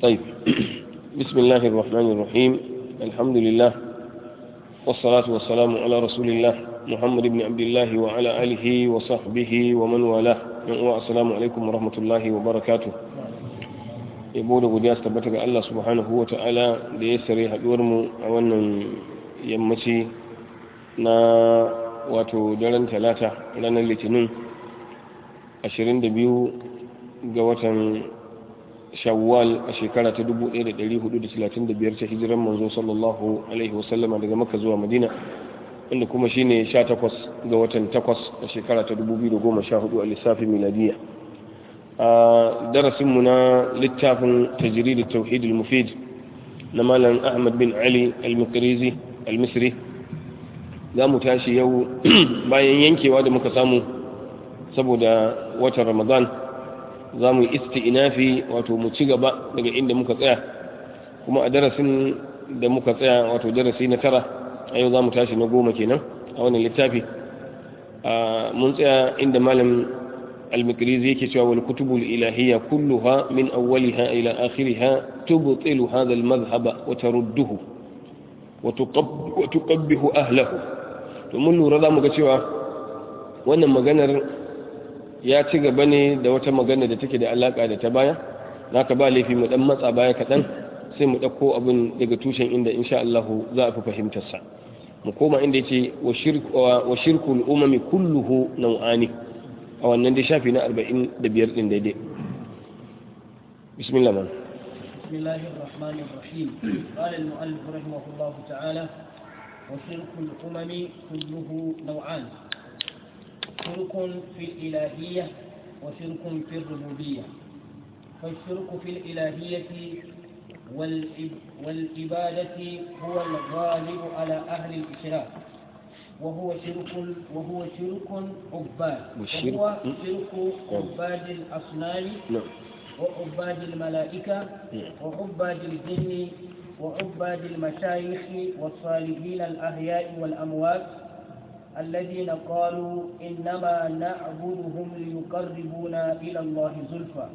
طيب بسم الله الرحمن الرحيم الحمد لله والصلاة والسلام على رسول الله محمد بن عبد الله وعلى آله وصحبه ومن والاه السلام عليكم ورحمة الله وبركاته yabo da godiya su tabbata ga Allah subhanahu wa ta'ala da ya sare mu a wannan yammaci na wato daren talata ranar litinin 22 ga watan shawwal a shekara ta 1435 ta hijiran manzo sallallahu alaihi wasallama daga makka zuwa madina inda kuma shine 18 ga watan 8 a shekara ta 2014 a lissafin miladiyya a darasinmu na littafin tajrid tauhid al-mufid na malam ahmad bin ali al-mikrizi al-misri za mu tashi yau bayan yankewa da muka samu saboda watan ramadan za mu yi isti'inafi wato mu ci gaba daga inda muka tsaya kuma a darasin da muka tsaya wato darasi na tara a yau za mu tashi na goma kenan a wannan littafi mun tsaya inda malam المكريزي يكتب والكتب الإلهية كلها من أولها إلى آخرها تبطل هذا المذهب وترده وتقب وتقبه أهله ومن رضا مكتوى wannan maganar ya ci gaba ne da wata magana da take da alaka da ta baya naka ba laifi mu dan matsa baya kaɗan sai mu ɗauko abin daga tushen inda insha Allah za a fi fahimtarsa mu koma inda yace wa shirkul umami kulluhu nau'ani a wannan dai shafi na 45 din daidai bismillah man بسم الله الرحمن الرحيم قال المؤلف رحمه الله تعالى وشرك الأمم كله نوعان شرك في الإلهية وشرك في الربوبية فالشرك في الإلهية والإبادة هو الغالب على أهل الإشراك وهو شرك وهو شرك عباد وهو شرك عباد الأصنام وعباد الملائكة وعباد الجن وعباد المشايخ والصالحين الأحياء والأموات الذين قالوا إنما نعبدهم ليقربونا إلى الله زلفى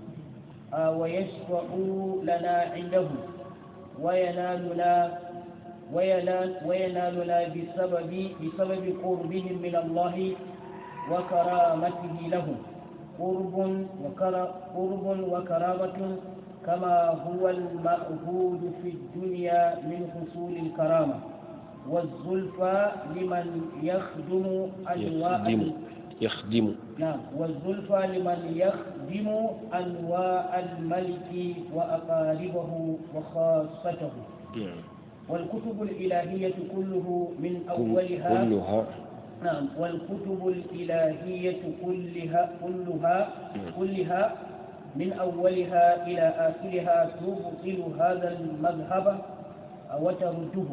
ويشفعوا لنا عنده وينالنا وينال وينالنا بسبب بسبب قربهم من الله وكرامته لهم قرب قرب وكرامة كما هو المأهود في الدنيا من حصول الكرامة والزلفى لمن يخدم أنواع يخدم نعم والزلفى لمن يخدم أنواع الملك وأقاربه وخاصته نعم والكتب الإلهية كله من أولها كلها نعم والكتب الإلهية كلها كلها كلها من أولها إلى آخرها تبطل هذا المذهب وترده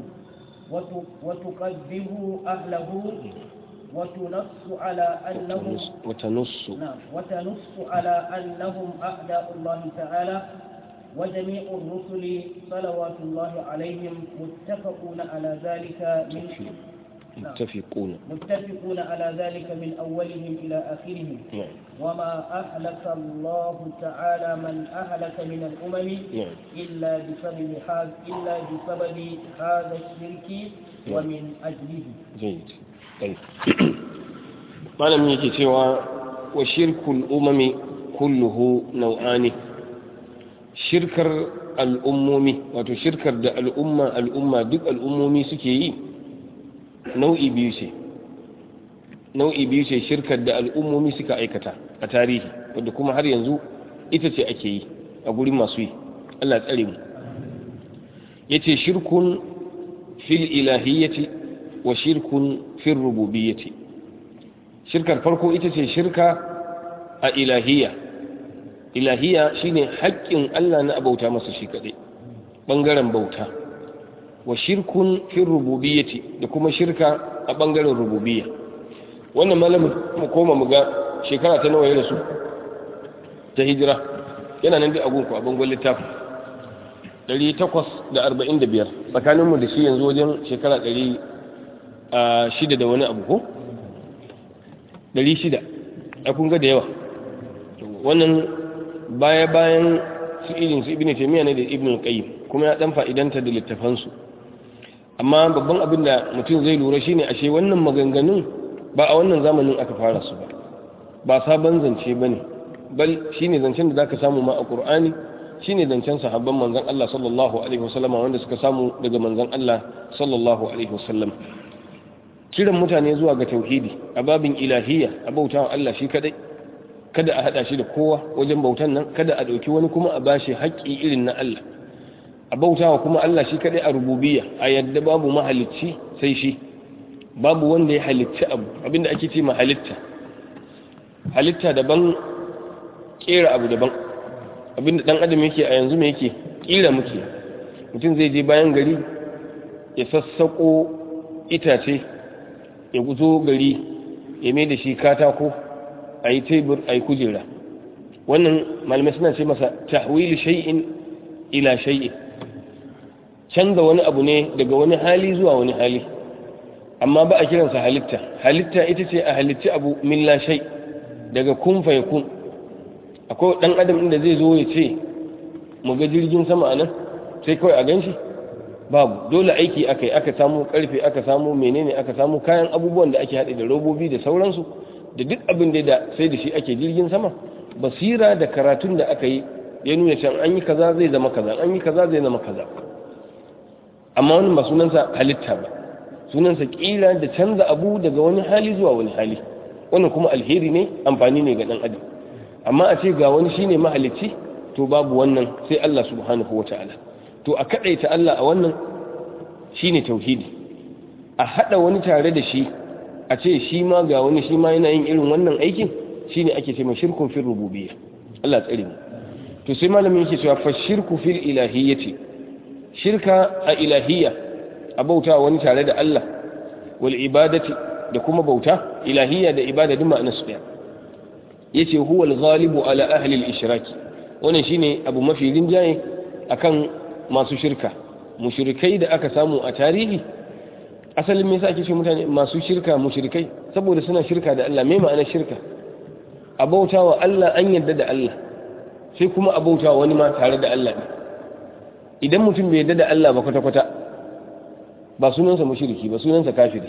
وتقدم أهله وتنص على أنهم وتنص نعم وتنص على أنهم أعداء الله تعالى وجميع الرسل صلوات الله عليهم متفقون على ذلك من متفقون متفقون على ذلك من أولهم إلى آخرهم نعم وما أهلك الله تعالى من أهلك من الأمم نعم إلا بسبب هذا إلا بسبب هذا الشرك ومن أجله جيد طيب malam yake cewa wa shirkul umami kulluhu nau'ani shirkar al'ummomi wato shirkar da al'umma al'umma duk al'ummomi suke yi nau'i biyu ce nau'i biyu ce shirkar da al'ummomi suka aikata a tarihi wadda kuma har yanzu ita ce ake yi a gurin masu yi Allah tsare mu yace shirkun fil ilahiyyati wa shirkun fil rububiyyati shirkar farko ita ce shirka a ilahiyya ilahiyya shine haƙƙin Allah na abauta masa shi kaɗai ɓangaren bauta wa shirkun fil rububiyyati da kuma shirka a ɓangaren rububiyya wannan malamin mu koma mu ga shekara ta nawa ya rasu ta hijira yana nan dai a gunku a bangon littafin 845 tsakaninmu da shi yanzu wajen shekara 600 da wani abu ko 600 a kun ga da yawa wannan baya bayan su irin su ibn taymiya ne da ibn qayyim kuma ya dan fa'idanta da littafan su amma babban abin da mutum zai lura shine ashe wannan maganganun ba a wannan zamanin aka fara su ba ba sabon zance bane bal shine zancen da zaka samu ma a qur'ani shine zancen sahabban manzon Allah sallallahu alaihi wasallam wanda suka samu daga manzon Allah sallallahu alaihi wasallam kiran mutane zuwa ga tauhidi a babin ilahiyya a bautawa Allah shi kadai kada a hada shi da kowa wajen bautan nan kada a dauki wani kuma a bashi haƙƙi irin na Allah a bautawa kuma Allah shi kadai a rububiyya a yadda babu mahalicci sai shi babu wanda ya halicci abu abinda ake ce ma halitta halitta daban kera abu daban abinda dan adam yake a yanzu me yake kira muke mutum zai je bayan gari ya sassako itace ya guzo gari ya mai da shi katako a yi tebur a yi kujera wannan malamai suna ce masa tahwili shay'in ila shay'in canza wani abu ne daga wani hali zuwa wani hali amma ba a kiransa halitta halitta ita ce a halitti abu min la shay daga kun fa yakun akwai dan adam inda zai zo ya ce mu ga jirgin sama anan sai kawai a ganshi babu dole aiki aka yi aka samu karfe aka samu menene aka samu kayan abubuwan da ake haɗe da robobi da sauransu da duk abin da da sai da shi ake jirgin sama basira da karatun da aka yi ya nuna can an yi kaza zai zama kaza an yi kaza zai zama kaza amma wannan ba sunansa halitta ba sunansa kila da canza abu daga wani hali zuwa wani hali wannan kuma alheri ne amfani ne ga dan adam amma a ce ga wani shine mahalicci to babu wannan sai Allah subhanahu wataala to a kadaita Allah a wannan shine tauhidi a hada wani tare da shi a ce shi ma ga wani shi ma yana yin irin wannan aikin shine ake ce mai shirkun fil rububiyya Allah tsare mu to sai malamin yake cewa fa shirku fil ilahiyyati shirka a ilahiyya a bauta wani tare da Allah wal ibadati da kuma bauta ilahiyya da ibada duk ma'anar su daya yace huwa al-ghalibu ala ahli al-ishraki wannan shine abu mafi rinjaye akan masu shirka mushrikai da aka samu a tarihi asalin me yasa ake ce mutane masu shirka mushrikai saboda suna shirka da Allah me ma'anar shirka a bautawa Allah an yadda da Allah sai kuma a bautawa wani ma tare da Allah ne idan mutum bai yadda da Allah ba kwata-kwata ba sunansa mushriki ba sunansa kafiri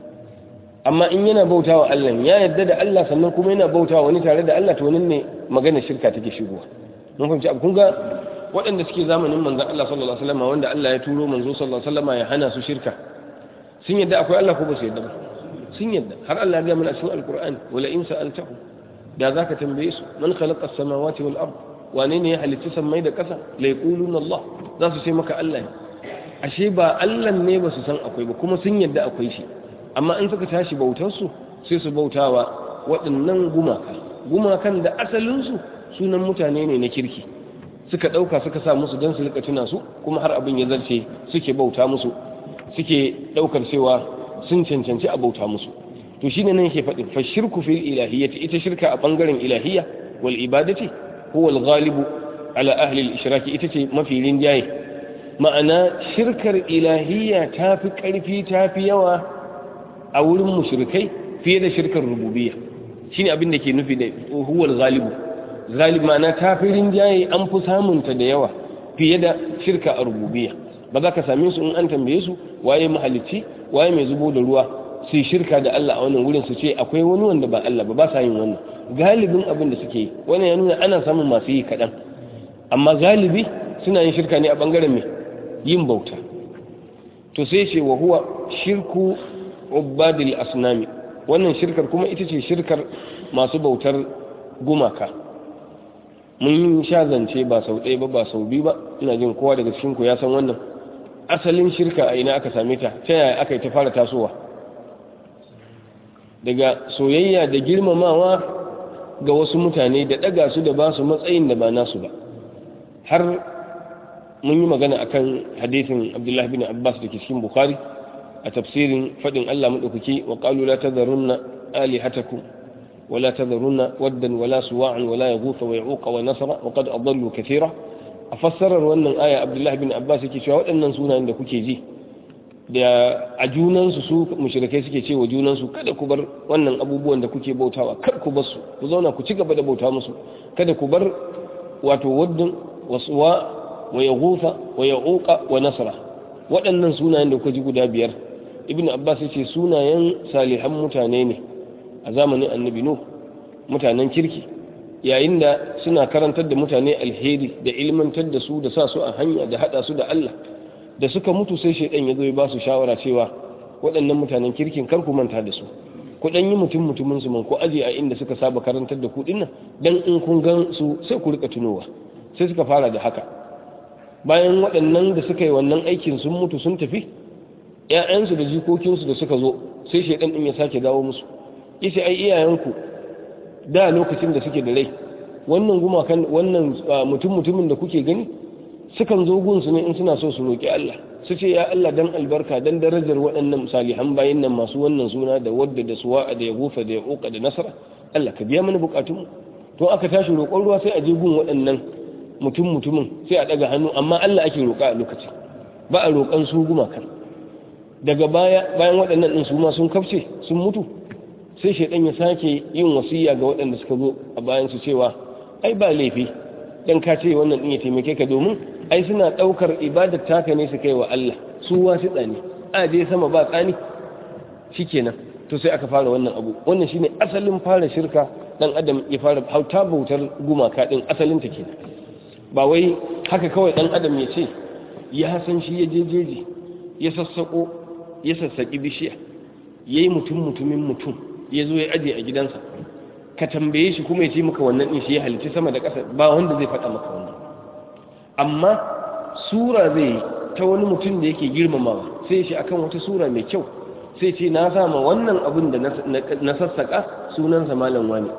amma in yana bautawa Allah ya yadda da Allah sannan kuma yana bautawa wani tare da Allah to wannan ne magana shirka take shigowa mun fahimci abu kun ga waɗanda suke zamanin manzon Allah sallallahu alaihi wasallam wanda Allah ya turo manzo sallallahu alaihi wasallam ya hana su shirka sun yadda akwai Allah ko ba su yadda ba sun yadda har Allah ya ga mana cikin alqur'ani wala in sa'altahu da zaka tambaye su man khalaqa as-samawati wal ard wane ne ya halitta sammai da ƙasa la yaquluna Allah za su ce maka Allah ne ashe ba Allah ne ba su san akwai ba kuma sun yadda akwai shi amma in suka tashi bautarsu sai su bautawa waɗannan gumaka gumakan da asalinsu sunan mutane ne na kirki suka ɗauka suka sa musu don su rika tuna su kuma har abin ya zarce suke bauta musu suke ɗaukar cewa sun cancanci a bauta musu to shine nan yake faɗin fa shirku fil ilahiyyati ita shirka a bangaren ilahiyya wal ibadati huwa al ghalibu ala ahli al ishraki ita ce mafi rinjaye ma'ana shirkar ilahiyya ta fi ƙarfi ta fi yawa a wurin mushrikai fiye da shirkar rububiyya shine abin da ke nufi da huwal galibu galib ma'ana ta fi rinjaye an fi samunta da yawa fiye da shirka a rububiyya ba za ka same su in an tambaye su waye mahalicci waye mai zubo da ruwa su yi shirka da Allah a wannan wurin su ce akwai wani wanda ba Allah ba ba sa yin wannan galibin abin da suke yi wannan ya nuna ana samun masu yi kaɗan amma galibi suna yin shirka ne a ɓangaren mai yin bauta to sai ce wa huwa shirku ubadil asnami wannan shirkar kuma ita ce shirkar masu bautar gumaka mun sha zance ba sau ɗaya ba ba sau biyu ba ina jin kowa daga cikin ku ya san wannan asalin shirka a ina aka same ta ta yaya aka yi ta fara tasowa daga soyayya da girmamawa ga wasu mutane da ɗaga su da ba su matsayin da ba nasu ba har mun yi magana akan hadisin abdullahi bin abbas da ke cikin bukhari a tafsirin faɗin allah maɗaukaki wa ƙalu la tazarunna alihatakum ولا تذرن ودا ولا سواعا ولا يغوث ويعوق ونسر وقد أضلوا كثيرا أفسر وأن آية عبد الله بن عباس كي شو أن سونا عند كوكي جي da a junansu su mushrikai suke ce wa junansu kada ku bar wannan abubuwan da kuke bautawa kar ku bar su ku zauna ku ci gaba da bauta musu kada ku bar wato waddin wa suwa wa yaghutha wa yauqa wa nasra waɗannan sunayen da kuka ji guda biyar ibn abbas yace sunayen salihan mutane ne a zamanin annabi nuh mutanen kirki yayin da suna karantar da mutane alheri da ilmantar da su da sa su a hanya da hada su da Allah da suka mutu sai shaidan ya zo ya ba su shawara cewa waɗannan mutanen kirkin kar ku manta da su ku dan yi mutum mutumin su man ko aje a inda suka saba karantar da ku dinnan dan in kun gan su sai ku rika tunowa sai suka fara da haka bayan waɗannan da suka yi wannan aikin sun mutu sun tafi ƴaƴansu da jikokinsu da suka zo sai shaidan din ya sake dawo musu yace ai iyayenku da lokacin da suke da rai wannan gumakan wannan mutum mutumin da kuke gani sukan zo gunsu ne in suna so su roƙi Allah su ce ya Allah dan albarka dan darajar waɗannan salihan bayin nan masu wannan suna da wadda da suwa da ya gufa da ya ƙoƙa da nasara Allah ka biya mana buƙatunmu to aka tashi roƙon ruwa sai a je gun waɗannan mutum mutumin sai a ɗaga hannu amma Allah ake roƙa a lokacin ba a roƙan su gumakan daga baya bayan waɗannan ɗin su ma sun kafce sun mutu sai shaidan ya sake yin wasiya ga waɗanda suka zo a bayan su cewa ai ba laifi dan ka ce wannan din ya taimake ka domin ai suna daukar ibadar taka ne su kai wa Allah su wasiɗa ne a je sama ba tsani shikenan to sai aka fara wannan abu wannan shine asalin fara shirka dan adam ya fara hauta bautar gumaka din asalin ta kenan ba wai haka kawai dan adam ya ce ya san shi ya jejeje ya sassako ya sassaki bishiya yayi mutum mutumin mutum ya zo ya aje a gidansa ka tambaye shi kuma ya ce maka wannan din shi ya halitta sama da ƙasa ba wanda zai faɗa maka wannan amma sura zai ta wani mutum da yake girmamawa sai shi akan wata sura mai kyau sai ce na sama wannan abin da na sassaka sunansa malam wani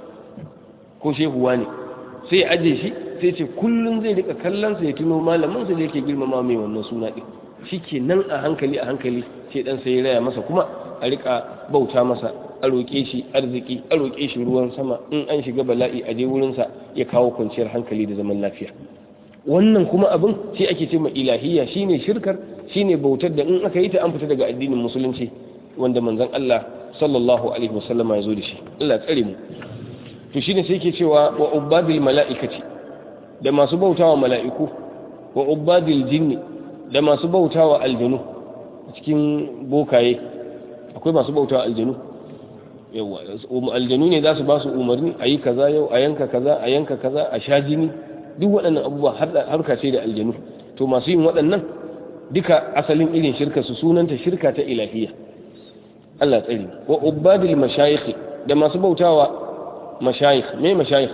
ko shehu wani sai ya aje shi sai ce kullum zai rika kallonsa ya tuno malaminsa da yake girmama mai wannan suna ɗin shi ke nan a hankali a hankali sai ɗan sai ya raya masa kuma a rika bauta masa a roƙe shi arziki a roƙe shi ruwan sama in an shiga bala'i a je wurinsa ya kawo kwanciyar hankali da zaman lafiya wannan kuma abin shi ake ce ma ilahiyya shine shirkar shine bautar da in aka yi ta an fita daga addinin musulunci wanda manzon Allah sallallahu alaihi wasallama ya zo da shi Allah tsare mu to shine sai yake cewa wa ubadil mala'ikati da masu bautawa mala'iku wa ubadil jinni da masu bautawa aljanu cikin bokaye akwai masu bautawa aljanu yawa aljanu ne za su ba su umarni a yi kaza yau a yanka kaza a yanka kaza a sha jini duk waɗannan abubuwa harka ce da aljanu to masu yin waɗannan duka asalin irin shirka su sunanta shirka ta ilahiyya Allah tsari wa ubadil mashayikh da masu bautawa mashayikh me mashayikh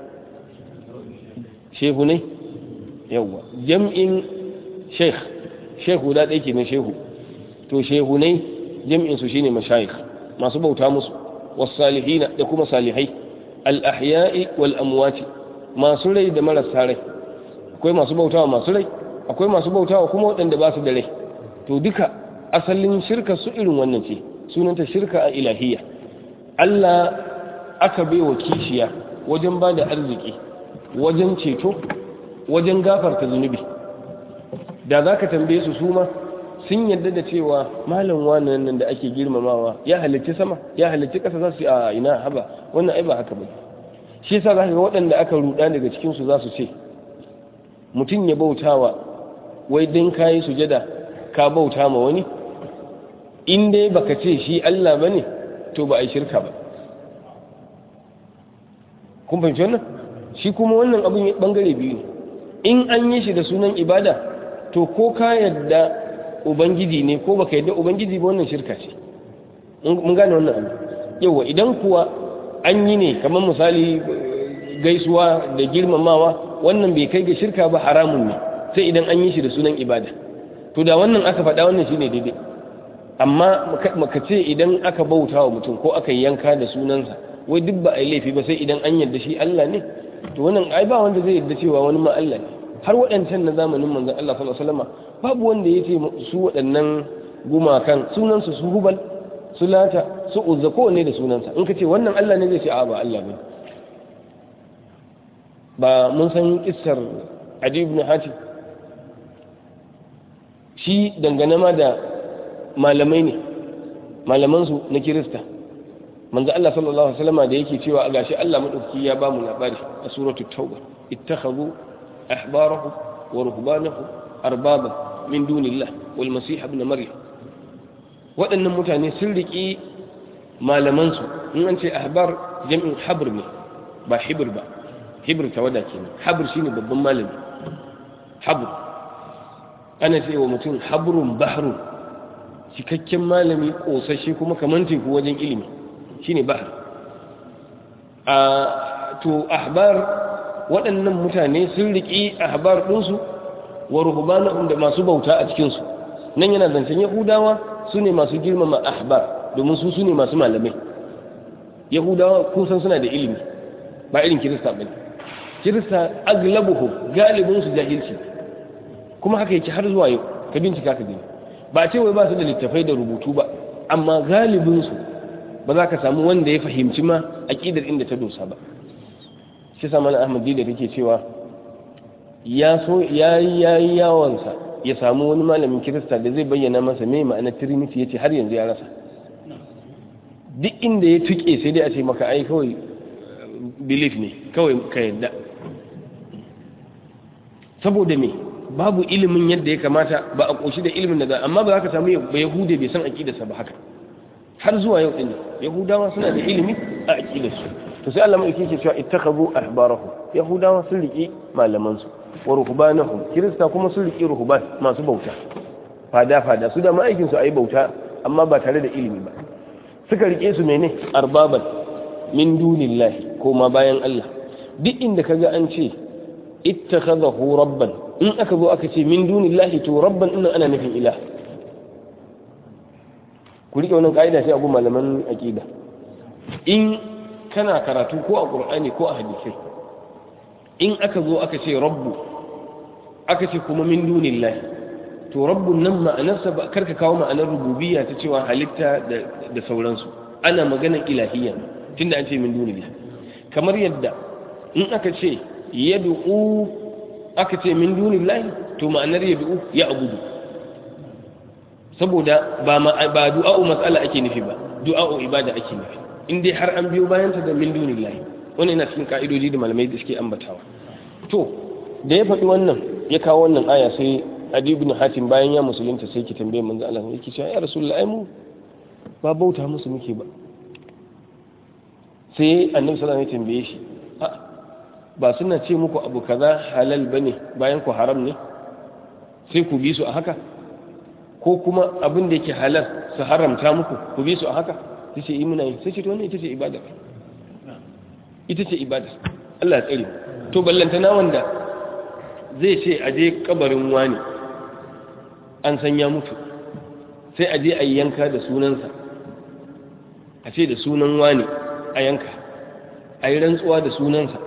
shehu ne yawa jam'in sheikh shehu da ɗaya kenan shehu to shehu ne jam'in su shine mashayikh masu bauta musu wasalihina da kuma salihai al-ahya'i wal amwati masu rai da marasa rai akwai masu bautawa masu rai akwai masu bautawa kuma waɗanda ba su da rai to duka asalin shirka su irin wannan ce sunanta shirka a ilahiyya Allah aka bai wa kishiya wajen ba da arziki wajen ceto wajen gafarta zunubi da za ka tambaye su suma sun yadda da cewa malam wannan nan da ake girmamawa ya halicci sama ya halicci ƙasa za su yi a ina haba wannan ai ba haka ba shi yasa za ka ga waɗanda aka ruɗa daga cikinsu za su ce mutum ya bautawa wai don ka yi sujada ka bauta ma wani in dai baka ce shi Allah ba ne to ba a yi shirka ba kun fahimci wannan shi kuma wannan abin bangare biyu ne in an yi shi da sunan ibada to ko ka yadda ubangiji ne ko baka yadda ubangiji ba wannan shirka ce mun gane wannan abin yawa idan kuwa an yi ne kamar misali gaisuwa da girmamawa wannan bai kai ga shirka ba haramun ne sai idan an yi shi da sunan ibada to da wannan aka faɗa wannan shine daidai amma maka ce idan aka bauta wa mutum ko aka yanka da sunansa wai duk ba a yi laifi ba sai idan an yarda shi Allah ne to wannan ai ba wanda zai yarda cewa wani ma Allah ne har waɗancan na zamanin manzon Allah sallallahu alaihi wasallam babu wanda ya ce su waɗannan gumakan sunansu su hubal su lata su uzza kowanne da sunansa in ka ce wannan Allah ne zai ce a ba Allah ba ba mun san kissar Adi ibn Hatim shi dangane ma da malamai ne malamansu na kirista manzo Allah sallallahu alaihi wasallam da yake cewa a gashi Allah madauki ya bamu labari a suratul tauba ittakhadhu ahbarahum wa ruhbanahum arbaba min dunillah wal masih ibn maryam waɗannan mutane sun riƙi malamansu in an ce ahbar jami'in habr ne ba hibir ba hibir tawada kenan habr shine babban malami habr ana ce wa mutum habrun bahrun cikakken malami ƙosashe kuma kamar teku wajen ilimi shine bahr a to ahbar waɗannan mutane sun riƙi ahbar ɗinsu wa ruhbanahum da masu bauta a cikinsu nan yana zancen yahudawa su ne masu girmama ahbar domin su su ne masu malamai yahudawa kun san suna da ilimi ba irin kirista bane kirista aglabuhu galibin su jahilci kuma haka yake har zuwa yau ka bincika ka gani ba ce wai ba su da littafai da rubutu ba amma galibin su ba za ka samu wanda ya fahimci ma aqidar inda ta dosa ba shi sa mana ahmad da kake cewa ya so yayi yayi yawansa ya samu wani malamin kirista da zai bayyana masa me ma'anar trinity yace har yanzu ya rasa duk inda ya tuke sai dai a ce maka ai kawai belief ne kawai ka yadda saboda me babu ilimin yadda ya kamata ba a koshi da ilimin da za amma ba za ka samu ba yahude bai san aqidarsa ba haka har zuwa yau din yahudawa suna da ilimi a aqidarsu to sai Allah mai yake cewa ittakhadhu ahbarahum yahudawa sun riki malaman su wa ruhbanahum kirista kuma sun riki ruhban masu bauta fada fada su da ma'aikin su ayi bauta amma ba tare da ilimi ba suka rike su mene arbaban min dunillahi ko ma bayan Allah duk inda kaga an ce ittakhadahu rabban in aka zo aka ce min dunillahi to rabban din ana nufin ilah ku rike wannan kaida sai a gu malaman aqida in kana karatu ko a qur'ani ko a hadisi in aka zo aka ce rabbu aka ce kuma min dunillahi to rabbun nan ma'anarsa ba karka kawo ma'anar rububiyya ta cewa halitta da sauransu ana maganar ilahiyya tunda an ce min dunillahi kamar yadda in aka ce yad'u aka ce min dunillahi to ma'anar yad'u ya abudu saboda ba ba du'a'u mas'ala ake nufi ba du'a'u ibada ake nufi in dai har an biyo bayan ta da min dunillahi wannan yana cikin ka'idoji da malamai da suke ambatawa to da ya faɗi wannan ya kawo wannan aya sai adi ibn hatim bayan ya musulunta sai ki tambaye manzo Allah yake cewa ya rasulullahi mu ba bauta musu muke ba sai annabi sallallahu alaihi wasallam ya tambaye shi ba suna ce muku abu kaza halal bane bayan ku haram ne sai ku bi su a haka ko kuma abin da yake halal su haramta muku ku bi su a haka sai ce imuna yi sai ce to wannan ita ce ibada ita ce ibada Allah ya tsare to ballantana wanda zai ce a je kabarin wani an san ya mutu sai a je a yanka da sunansa a ce da sunan wani a yanka a yi rantsuwa da sunansa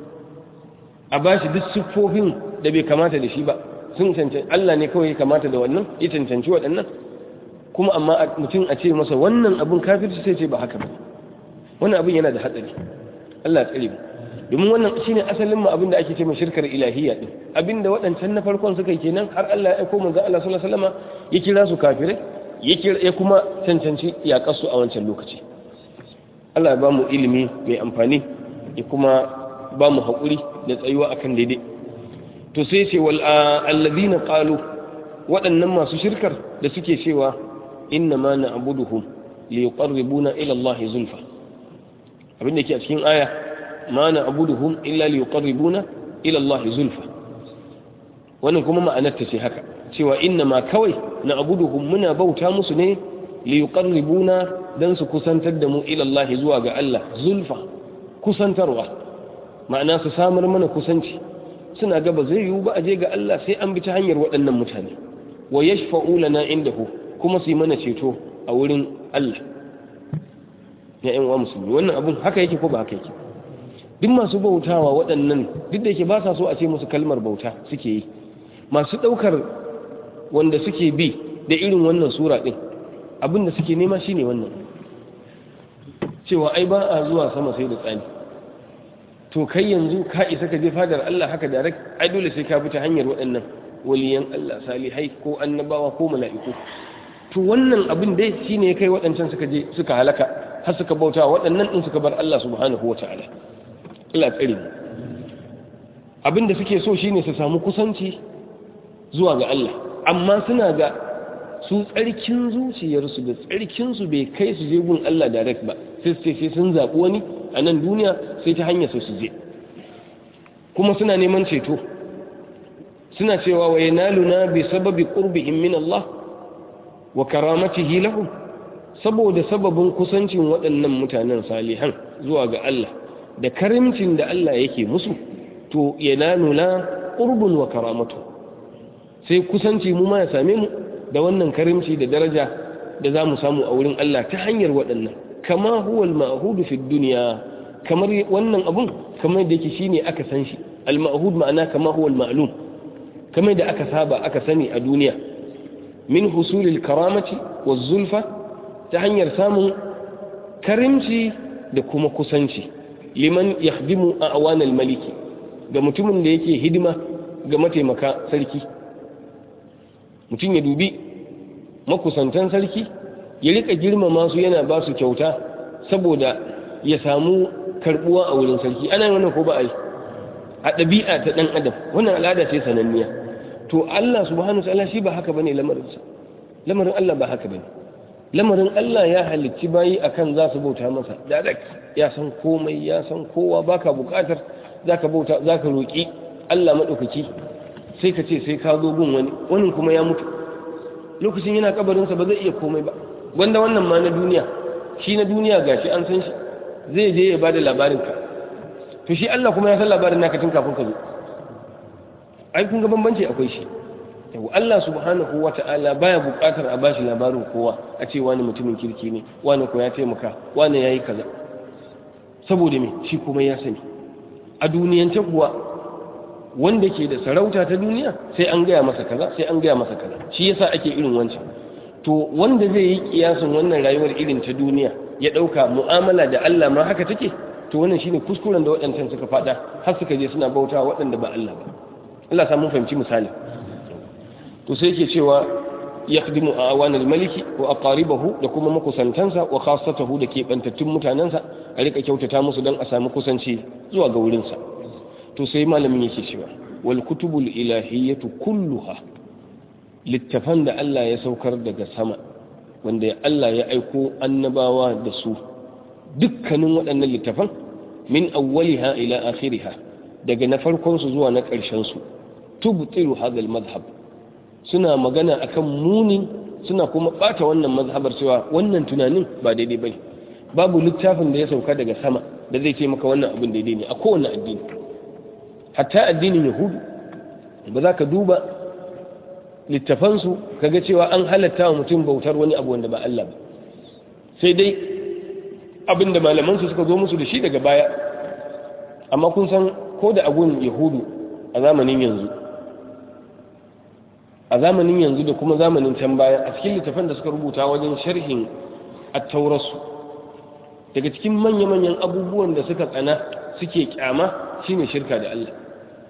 a ba shi duk siffofin da bai kamata da shi ba sun cancanci Allah ne kawai kamata da wannan ya cancanci waɗannan kuma amma mutum a ce masa wannan abin kafirci sai ce ba haka ba wannan abin yana da hatsari Allah ya tsare mu domin wannan shine asalin mu abin da ake ce mai shirkar ilahiyya din abin da waɗancan na farkon suka yi kenan har Allah ya aiko manzo Allah sallallahu alaihi wasallam ya kira su kafirai ya kira ya kuma cancanci yaƙar su a wancan lokaci Allah ya ba mu ilimi mai amfani ya kuma ba mu haƙuri da tsayuwa akan daidai to sai ce wal alladhina qalu waɗannan masu shirkar da suke cewa inna ma na'buduhum li yuqarribuna ila Allah zulfa abin da ke a cikin aya ma na'buduhum illa li yuqarribuna ila Allah zulfa wannan kuma ma'anar ta ce haka cewa inna ma kawai na'buduhum muna bauta musu ne li yuqarribuna dan su kusantar da mu ila Allah zuwa ga Allah zulfa kusantarwa ma'ana su samar mana kusanci suna gaba zai yiwu ba a je ga Allah sai an bi ta hanyar waɗannan mutane wa yashfa'u lana indahu kuma su yi mana ceto a wurin Allah ya ƴan uwa musulmi wannan abun haka yake ko ba haka yake duk masu bautawa waɗannan duk da yake ba sa so a ce musu kalmar bauta suke yi masu ɗaukar wanda suke bi da irin wannan sura ɗin abin da suke nema shine wannan cewa ai ba a zuwa sama sai da tsani to kai yanzu ka isa ka je fadar Allah haka da ai dole sai ka bi ta hanyar waɗannan waliyan Allah salihai ko annabawa ko mala'iku to wannan abin dai shine kai waɗancan suka je suka halaka har suka bauta waɗannan din suka bar Allah subhanahu wataala Allah tsare mu abin da suke so shine su samu kusanci zuwa ga Allah amma suna ga su tsarkin zuciyarsu da tsarkinsu bai kai su je gun Allah direct ba sai su sai sun zaɓi wani a nan duniya sai ta hanyar su je kuma suna neman ceto suna cewa wa yanaluna bi sababi qurbihim min Allah wa karamatihi lahum saboda sababin kusancin waɗannan mutanen salihan zuwa ga Allah da karimcin da Allah yake musu to yanaluna qurbun wa karamatu sai kusanci mu ma ya same mu da wannan karimci da daraja da za mu samu a wurin Allah ta hanyar waɗannan kama huwa al-ma'hudu fi dunya kamar wannan abun kamar da yake shine aka san shi al-ma'hud ma'ana kama huwa al-ma'lum kamar da aka saba aka sani a duniya min husulil karamati waz zulfa ta hanyar samun karimci da kuma kusanci liman yakhdimu a'wan al-maliki ga mutumin da yake hidima ga mataimaka sarki mutum ya dubi makusantan sarki ya rika girmama su yana ba su kyauta saboda ya samu karbuwa a wurin sarki ana wannan ko ba a yi a ɗabi'a ta ɗan adam wannan al'ada ce sananniya to Allah subhanahu wa shi ba haka bane lamarinsa lamarin Allah ba haka bane lamarin Allah ya halicci bayi akan za su bauta masa direct ya san komai ya san kowa baka bukatar zaka bauta zaka roki Allah madaukaki sai ka ce sai ka zo gun wani wani kuma ya mutu lokacin yana kabarinsa ba zai iya komai ba wanda wannan ma na duniya shi na duniya gashi an san shi zai je ya bada labarin ka to shi Allah kuma ya san labarin naka tun kafin ka zo ai kun ga bambanci akwai shi yau Allah subhanahu wata'ala baya buƙatar a bashi labarin kowa a ce wani mutumin kirki ne wani ko ya taimaka wani yayi kaza saboda me shi kuma ya sani a duniyance kuwa wanda ke da sarauta ta duniya sai an gaya masa kaza sai an gaya masa kaza shi yasa ake irin wancan to wanda zai yi kiyasin wannan rayuwar irin ta duniya ya dauka mu'amala da Allah ma haka take to wannan shine kuskuren da waɗancan suka fada har suka je suna bauta waɗanda ba Allah ba Allah sa mun fahimci misali to sai yake cewa yakhdimu awanal maliki wa aqaribahu da kuma makusantansa wa khassatahu da ke bantattun mutanansa a rika kyautata musu dan a samu kusanci zuwa ga wurinsa to sai malamin yake cewa wal kutubul ilahiyatu kulluha littafan da Allah ya saukar daga sama wanda Allah ya aiko annabawa da su dukkanin waɗannan littafan min awwaliha ila akhiriha daga na farkon su zuwa na ƙarshen su tubtilu hadha al madhhab suna magana akan muni suna kuma bata wannan mazhabar cewa wannan tunanin ba daidai bane babu littafin da ya sauka daga sama da zai ce maka wannan abin daidai ne a kowane addini hatta addinin yahudu ba za ka duba littafansu kaga cewa an halatta wa mutum bautar wani abu wanda ba Allah ba sai dai abin da malamansu suka zo musu da shi daga baya amma kun san ko da agun yahudu a zamanin yanzu a zamanin yanzu da kuma zamanin can baya a cikin littafan da suka rubuta wajen sharhin attaurasu daga cikin manya-manyan abubuwan da suka tsana suke kyama shine shirka da Allah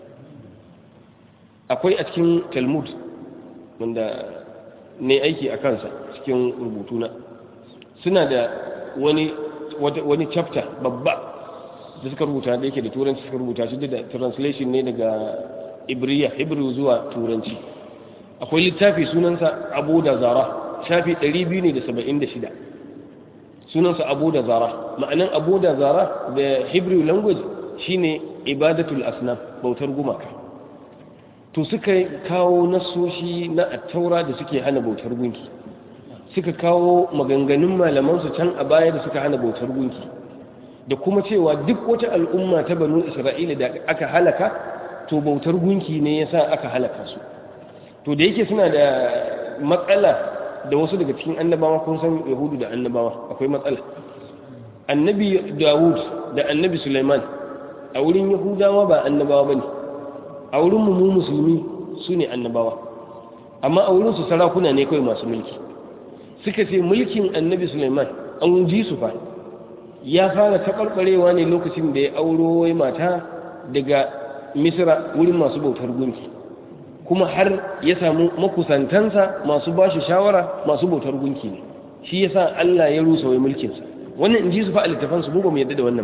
akwai a cikin talmud wanda ne aiki a kansa cikin rubutuna suna da wani wani chapter babba da suka rubuta da yake da turanci suka rubuta shi da translation ne daga ibriya hebrew zuwa turanci akwai littafi sunansa abu da zara shafi 276 sunansa abu da zara ma'anan abu da zara da hebrew language shine ibadatul asnam bautar gumaka to suka kawo nasoshi na attaura da suke hana bautar gunki suka kawo maganganun malamansu can a baya da suka hana bautar gunki da kuma cewa duk wata al'umma ta banu isra'ila da aka halaka to bautar gunki ne yasa aka halaka su to da yake suna da matsala da wasu daga cikin annabawa kun san yahudu da annabawa akwai matsala annabi dawud da annabi suleiman a wurin yahudawa ba annabawa ba ne a wurin mu musulmi su ne annabawa amma a wurin su sarakuna ne kawai masu mulki suka ce mulkin annabi suleiman an ji su fa ya fara taɓarɓarewa ne lokacin da ya auro wai mata daga misira wurin masu bautar gunki kuma har ya samu makusantansa masu ba shi shawara masu bautar gunki ne shi yasa Allah ya rusa wai mulkinsa wannan in ji su fa a littafansu mu ba mu yadda da wannan ba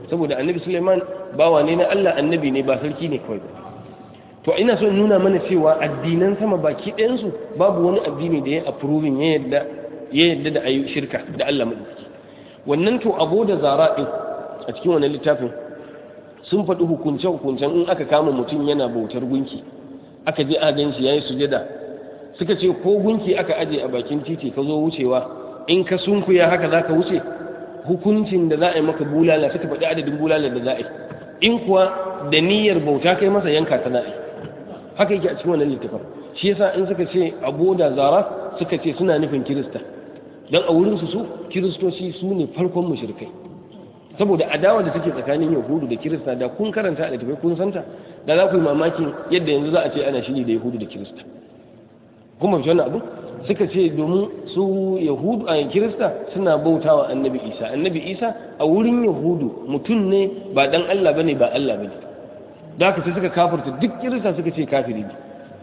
saboda annabi Sulaiman bawa ne na Allah annabi ne ba sarki ne kawai ba to ina so nuna mana cewa addinan sama baki ɗayansu babu wani addini da ya approving ya yadda ya yadda da ayi shirka da Allah madaukaki wannan to abu da zara din a cikin wannan littafin sun faɗi hukunce hukuncen in aka kama mutum yana bautar gunki aka je a gan shi yayi sujada suka ce ko gunki aka aje a bakin titi ka zo wucewa in ka sunkuya haka zaka wuce hukuncin da za a yi maka bulala suka faɗi adadin bulala da za a yi in kuwa da niyyar bauta kai masa yanka ta na'i haka yake a cikin wannan littafin shi yasa in suka ce aboda zara suka ce suna nufin kirista don a wurin su su kiristoci su ne farkon mushrikai saboda adawa da take tsakanin yahudu da kirista da kun karanta a littafai kun santa da za ku yi mamakin yadda yanzu za a ce ana shiri da yahudu da kirista kuma fi wannan abu suka ce domin su yahudu a kirista suna bautawa annabi isa annabi isa a wurin yahudu mutum ne ba dan allah bane ba allah bane da haka sai suka kafirta duk kirista suka ce kafiri ne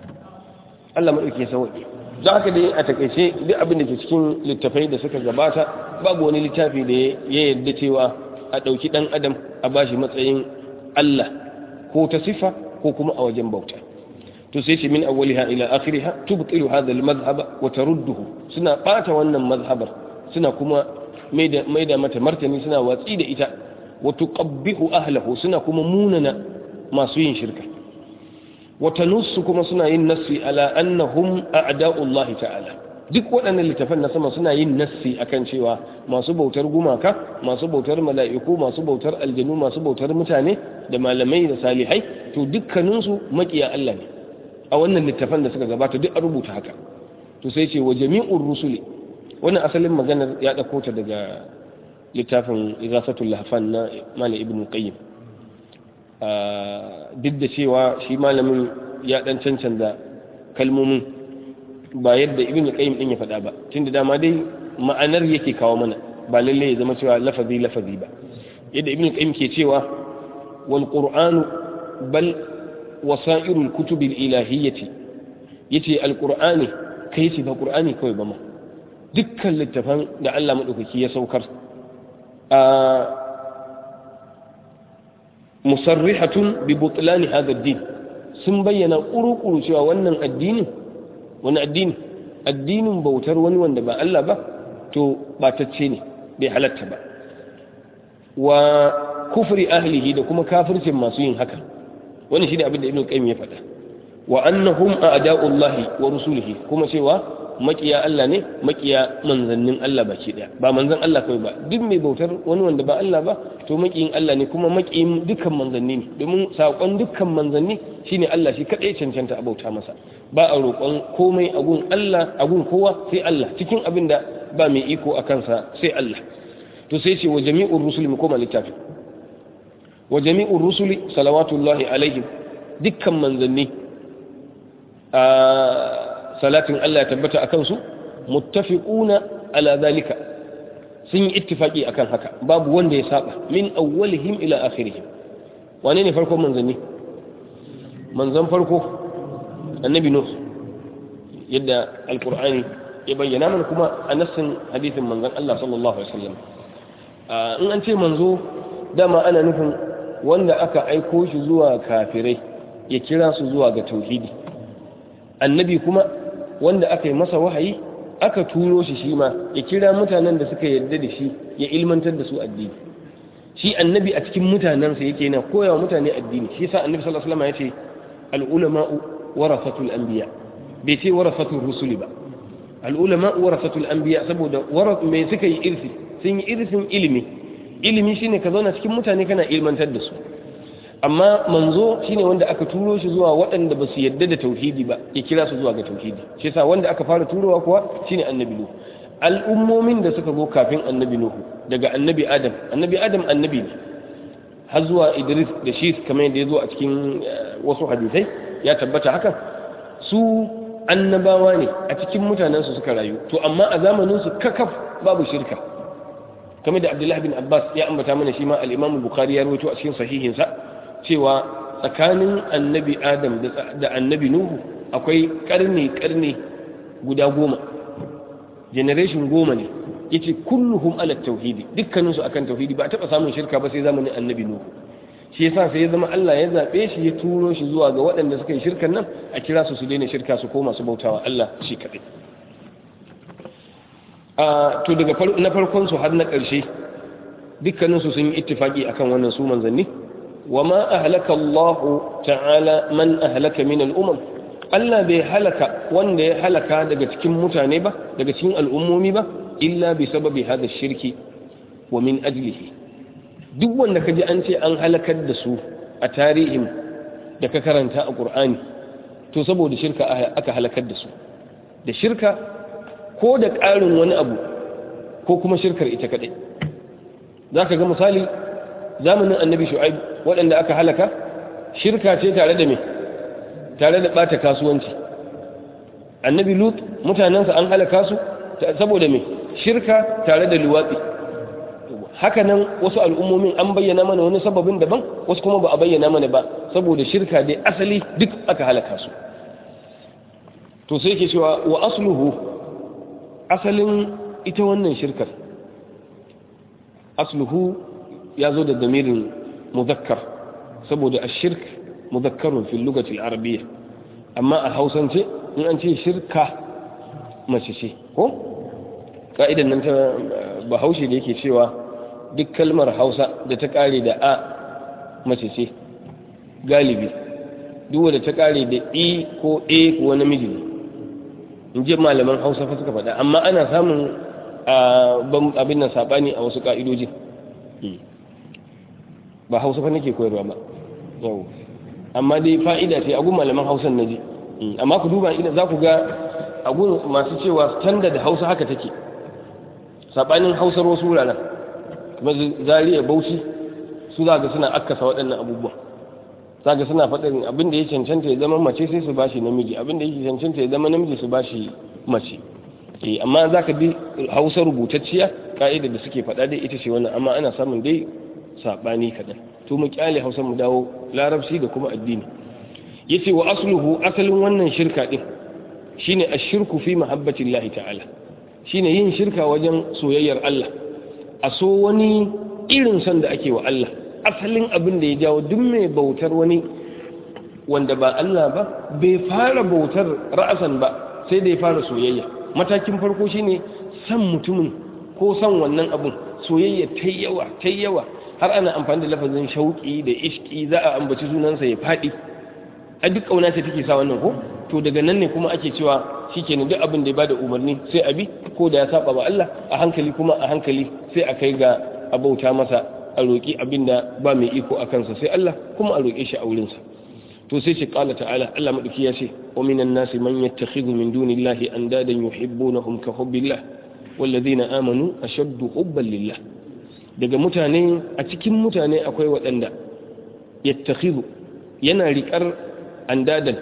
allah maɗauki ya sauƙi da haka dai a takaice duk abin da ke cikin littafai da suka gabata babu wani littafi da ya yarda cewa a ɗauki ɗan adam a bashi matsayin allah ko ta sifa ko kuma a wajen bauta to sai ce min awwaliha ila akhiriha tubtilu hadha al-madhhab wa tarudduhu suna bata wannan mazhabar suna kuma maida maida mata martani suna watsi da ita wa tuqabbihu ahlihi suna kuma munana masu yin shirka wa tanussu kuma suna yin nassi ala annahum a'da'u Allah ta'ala duk waɗannan littafan na sama suna yin nassi akan cewa masu bautar gumaka masu bautar mala'iku masu bautar aljanu masu bautar mutane da malamai da salihai to dukkaninsu makiya Allah ne a wannan littafan da suka gabata duk an rubuta haka to sai ce wa jami'ur rusuli wannan asalin maganar ya dauko ta daga littafin igasatul lahfan na malam ibn qayyim duk da cewa shi malamin ya dan cancanta kalmomin ba yadda ibn qayyim din ya faɗa ba tunda dama dai ma'anar yake kawo mana ba lalle ya zama cewa lafazi lafazi ba yadda ibn qayyim ke cewa wal qur'anu bal wasa'irul kutubil ilahiyyati yace alqur'ani kai ce ba qur'ani kawai ba ma dukkan littafan da Allah madaukaki ya saukar a musarrihatun bi butlani hadha ad-din sun bayyana kurukuru cewa wannan addinin wani addini addinin bautar wani wanda ba Allah ba to batacce ne bai halatta ba wa kufri ahlihi da kuma kafircin masu yin haka wani shi ne abin da ibn qayyim ya faɗa wa annahum a'da'ullahi wa rusulihi kuma cewa makiya Allah ne makiya manzannin Allah baki daya ba manzan Allah kai ba duk mai bautar wani wanda ba Allah ba to makiyin Allah ne kuma makiyin dukkan manzanni ne domin sakon dukkan manzanni shine Allah shi kadai cancanta a bauta masa ba a roƙon komai a gun Allah a gun kowa sai Allah cikin abin da ba mai iko a kansa sai Allah to sai ce wa jami'ur rusuli mu koma littafi wa jami'ur rusuli salawatullahi alaihim dukkan manzanni a salatin Allah ya tabbata a kansu muttafiquna ala zalika sun yi ittifaki akan haka babu wanda ya saba min awwalihim ila akhirihim wane ne farkon manzanni manzan farko annabi nuh yadda alqur'ani ya bayyana mana kuma a nassin hadisin manzan Allah sallallahu alaihi wasallam in an ce manzo dama ana nufin wanda aka aiko shi zuwa kafirai ya kira su zuwa ga tauhidi annabi kuma wanda aka yi masa wahayi aka turo shi shi ma ya kira mutanen da suka yarda da shi ya ilmantar da su addini shi annabi a cikin mutanensa yake yana koyawa mutane addini shi yasa annabi sallallahu alaihi wasallam ya ce al-ulama'u warasatul anbiya bai ce warasatul rusuli ba al-ulama'u warasatul anbiya saboda waras me suka yi irsi sun yi irsin ilimi ilimi shine ka zauna cikin mutane kana ilmantar da su amma manzo shine wanda aka turo shi zuwa waɗanda ba su yadda da tauhidi ba ya kira su zuwa ga tauhidi shi yasa wanda aka fara turowa kuwa shine annabi nuhu al'ummomin da suka zo kafin annabi nuhu daga annabi adam annabi adam annabi ne har zuwa idris da shi kamar yadda ya zo a cikin wasu hadisai ya tabbata haka su annabawa ne a cikin mutanen su suka rayu to amma a zamanin su kakaf babu shirka kamar da abdullahi bin abbas ya ambata mana shi ma al-imam bukhari ya rawaito a cikin sahihinsa cewa tsakanin annabi adam da annabi nuhu akwai karni karni guda goma generation goma ne yace kulluhum ala tauhidi dukkanin su akan tauhidi ba a taba samun shirka ba sai zamanin annabi nuhu shi yasa sai ya zama Allah ya zabe shi ya turo shi zuwa ga waɗanda suka yi shirkan nan a kira su su daina shirka su koma su bautawa Allah shi kadai a to daga na farkon su har na ƙarshe dukkanin su sun yi ittifaki akan wannan su manzanni wama ahlaka Allah ta'ala man ahlaka min al-umam Allah bai halaka wanda ya halaka daga cikin mutane ba daga cikin al'ummomi ba illa bi sababi hada shirki wa min ajlihi duk wanda ka ji an ce an halakar da su a tarihin da ka karanta a ƙur'ani to saboda shirka aka halakar da su da shirka ko da ƙarin wani abu ko kuma shirkar ita kaɗai za ka ga misali zamanin annabi shu'aib waɗanda aka halaka shirka ce tare da me tare da ɓata kasuwanci annabi lut mutanensa an halaka su saboda me shirka tare da luwatsi haka nan wasu al'ummomin an bayyana mana wani sababin daban wasu kuma ba a bayyana mana ba saboda shirka dai asali duk aka halaka su to sai ke cewa wa asluhu asalin ita wannan shirkar asluhu ya zo da damirin muzakkar saboda a shirk muzakkarun fil lugatil arabiyya amma a hausance in an ce shirka mace ce ko ka'idan nan ta bahaushe da yake cewa duk kalmar hausa da ta kare da a mace ce galibi duk da ta kare da i ko a ko namiji ne in ji malaman hausa fa suka faɗa amma ana samun abin nan saɓani a wasu ƙa'idojin ba hausa fa nake koyarwa ba yau amma dai fa'ida ce a gun malaman hausan na ji amma ku duba ina za ku ga a gun masu cewa standard hausa haka take saɓanin hausar wasu wuraren kuma zariya bauchi su za ga suna akkasa waɗannan abubuwan za ga suna faɗin abin da ya cancanta ya zama mace sai su bashi namiji abin da ya cancanta ya zama namiji su bashi mace eh amma za ka bi hausa rubutacciya ka'ida da suke faɗa dai ita ce wannan amma ana samun dai saɓani kaɗan to mu kyale hausa mu dawo larabci da kuma addini yace wa asluhu asalin wannan shirka din shine ashirku fi mahabbatillahi ta'ala shine yin shirka wajen soyayyar Allah a so wani irin son da ake wa Allah asalin abin da ya jawo duk mai bautar wani wanda ba Allah ba bai fara bautar ra'asan ba sai da ya fara soyayya matakin farko shine san mutumin ko san wannan abun soyayya ta yawa ta yawa har ana amfani da lafazin shauki da ishki za a ambaci sunansa ya faɗi a duk ƙauna ce take sa wannan ko to daga nan ne kuma ake cewa shikenan duk abin da ya bada umarni sai a bi ko da ya saba ba Allah a hankali kuma a hankali sai a kai ga abauta masa a roƙi abin da ba mai iko a kansa sai Allah kuma a roƙe shi a wurinsa to sai ce qala ta'ala Allah madauki ya ce wa minan nasi man yattakhidhu min dunillahi andadan yuhibbunahum ka hubbillah walladhina amanu ashaddu hubban lillah daga mutane a cikin mutane akwai waɗanda yattakhidhu yana riƙar andadan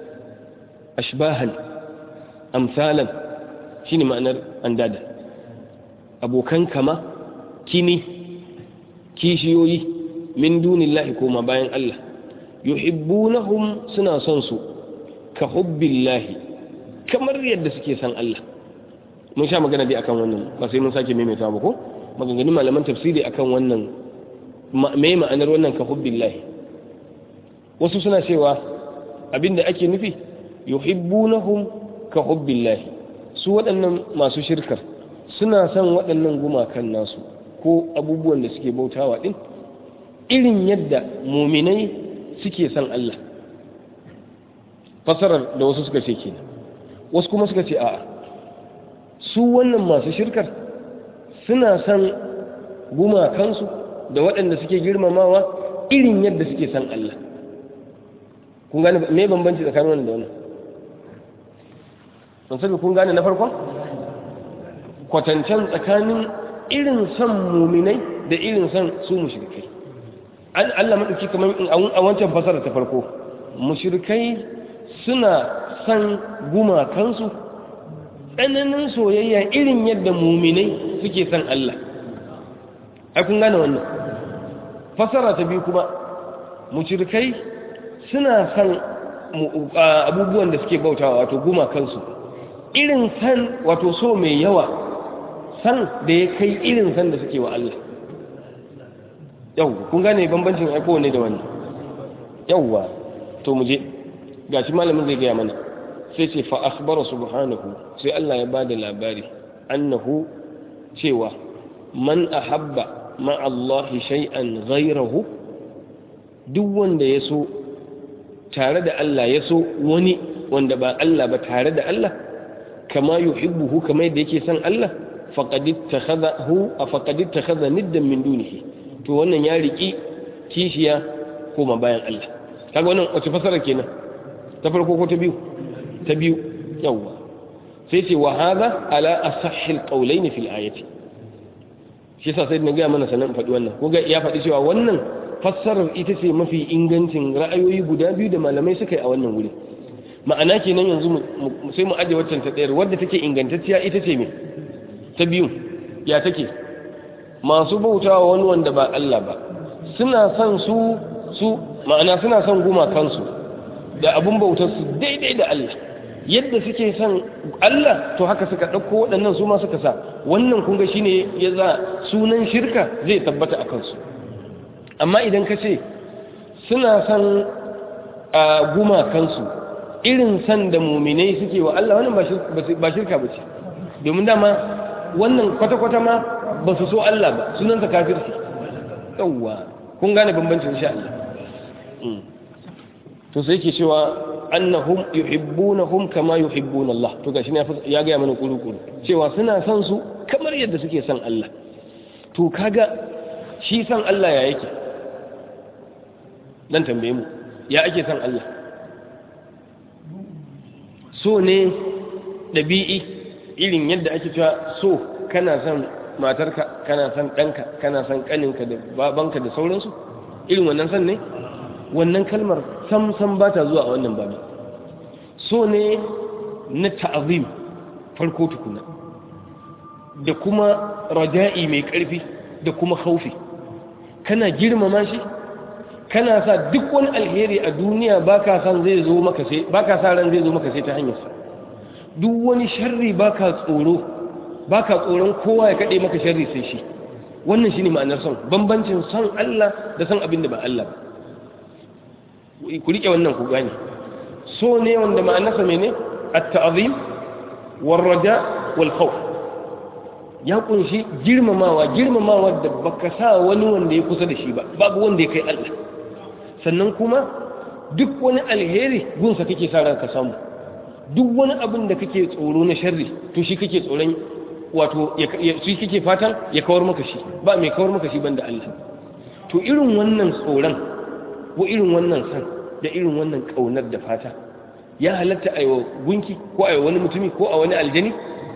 ashbahan amsalan shine ma'anar andadan abokan kama kini kishiyoyi min dunillahi koma bayan Allah yuhibbunahum suna son su ka hubbillahi kamar yadda suke son Allah mun sha magana dai akan wannan ba sai mun sake maimaita ba ko maganganun malaman tafsiri akan wannan mai ma'anar wannan ka hubbillahi wasu suna cewa abinda ake nufi yuhibbunahum ka hubbillahi su waɗannan masu shirkar suna son waɗannan gumakan nasu ko abubuwan da suke bautawa din irin yadda muminai suke son Allah fasarar da wasu suka ce kenan wasu kuma suka ce a'a su wannan masu shirkar suna son gumakansu da waɗanda suke girmamawa irin yadda suke son Allah kun gane me bambanci tsakanin wannan da wannan ban sani kun gane na farkon kwatancen tsakanin irin son muminai da irin son su mushrikai Allah maɗauki kamar a wancan fasara ta farko mushrikai suna son gumakansu tsananin soyayya irin yadda muminai suke son Allah ai kun gane wannan fasara ta biyu kuma mushrikai suna son abubuwan da suke bautawa wato gumakansu irin san wato so mai yawa san da ya kai irin san da suke wa Allah yau kun gane bambancin aiko ne da wani yauwa to mu je gashi malamin zai gaya mana sai ce fa akhbara subhanahu sai Allah ya bada labari annahu cewa man ahabba ma Allah shay'an ghayrahu duk wanda ya so tare da Allah ya so wani wanda ba Allah ba tare da Allah kama yuhibbuhu kama yadda yake son Allah faqad ittakhadahu faqad ittakhadha niddan min dunihi to wannan ya riki kishiya koma bayan Allah kaga wannan wace fasara kenan ta farko ko ta biyu ta biyu yawa sai ce wa hadha ala asahhi alqawlayn fil ayati shi yasa sai na ga mana sanan faɗi wannan ko ga ya faɗi cewa wannan fassarar ita ce mafi ingancin ra'ayoyi guda biyu da malamai suka yi a wannan wuri ma'ana kenan yanzu sai mu aje waccan ta ɗayar wadda take ingantacciya ita ce me ta biyu ya take masu bautawa wani wanda ba Allah ba suna son su su ma'ana suna son gumakansu da abun bautar su daidai da Allah yadda suke son Allah to haka suka ɗauko waɗannan su ma suka sa wannan kunga shine ya za sunan shirka zai tabbata a kansu amma idan ka ce suna son a gumakansu irin san da muminai suke wa Allah wannan ba shirka ba ce domin dama wannan kwata-kwata ma ba su so Allah ba sunansa kafirci yawwa kun gane bambancin insha Allah to sai yake cewa annahum yuhibbunahum kama yuhibbuna Allah to gashi ne ya ga mana kuru-kuru cewa suna son su kamar yadda suke son Allah to kaga shi son Allah ya yake dan tambaye mu ya ake son Allah so ne ɗabi'i irin yadda ake cewa so kana son matarka kana son ɗanka kana son ƙaninka da babanka da sauransu irin wannan son ne wannan kalmar sam-sam ba ta zuwa a wannan babi so ne na ta'azim farko tukuna da kuma raja'i mai ƙarfi da kuma haufi kana girmama shi kana sa duk wani alheri a duniya baka san zai zo maka sai baka sa ran zai zo maka sai ta hanyar sa duk wani sharri baka tsoro baka tsoron kowa ya kade maka sharri sai shi wannan shine ma'anar son bambancin son Allah da son abin da ba Allah ba ku rike wannan ku gane so ne wanda ma'anarsa mene at-ta'zim war raja wal khawf ya kunshi girmamawa girmamawa da baka sa wani wanda ya kusa da shi ba babu wanda ya kai Allah sannan kuma duk wani alheri gunsa kake sa ran ka samu duk wani abin da kake tsoro na sharri to shi kake tsoron wato shi kake fatan ya kawar maka shi ba mai kawar maka shi banda Allah to irin wannan tsoron ko irin wannan san da irin wannan kaunar da fata ya halatta a yi gunki ko a yi wani mutumi ko a wani aljani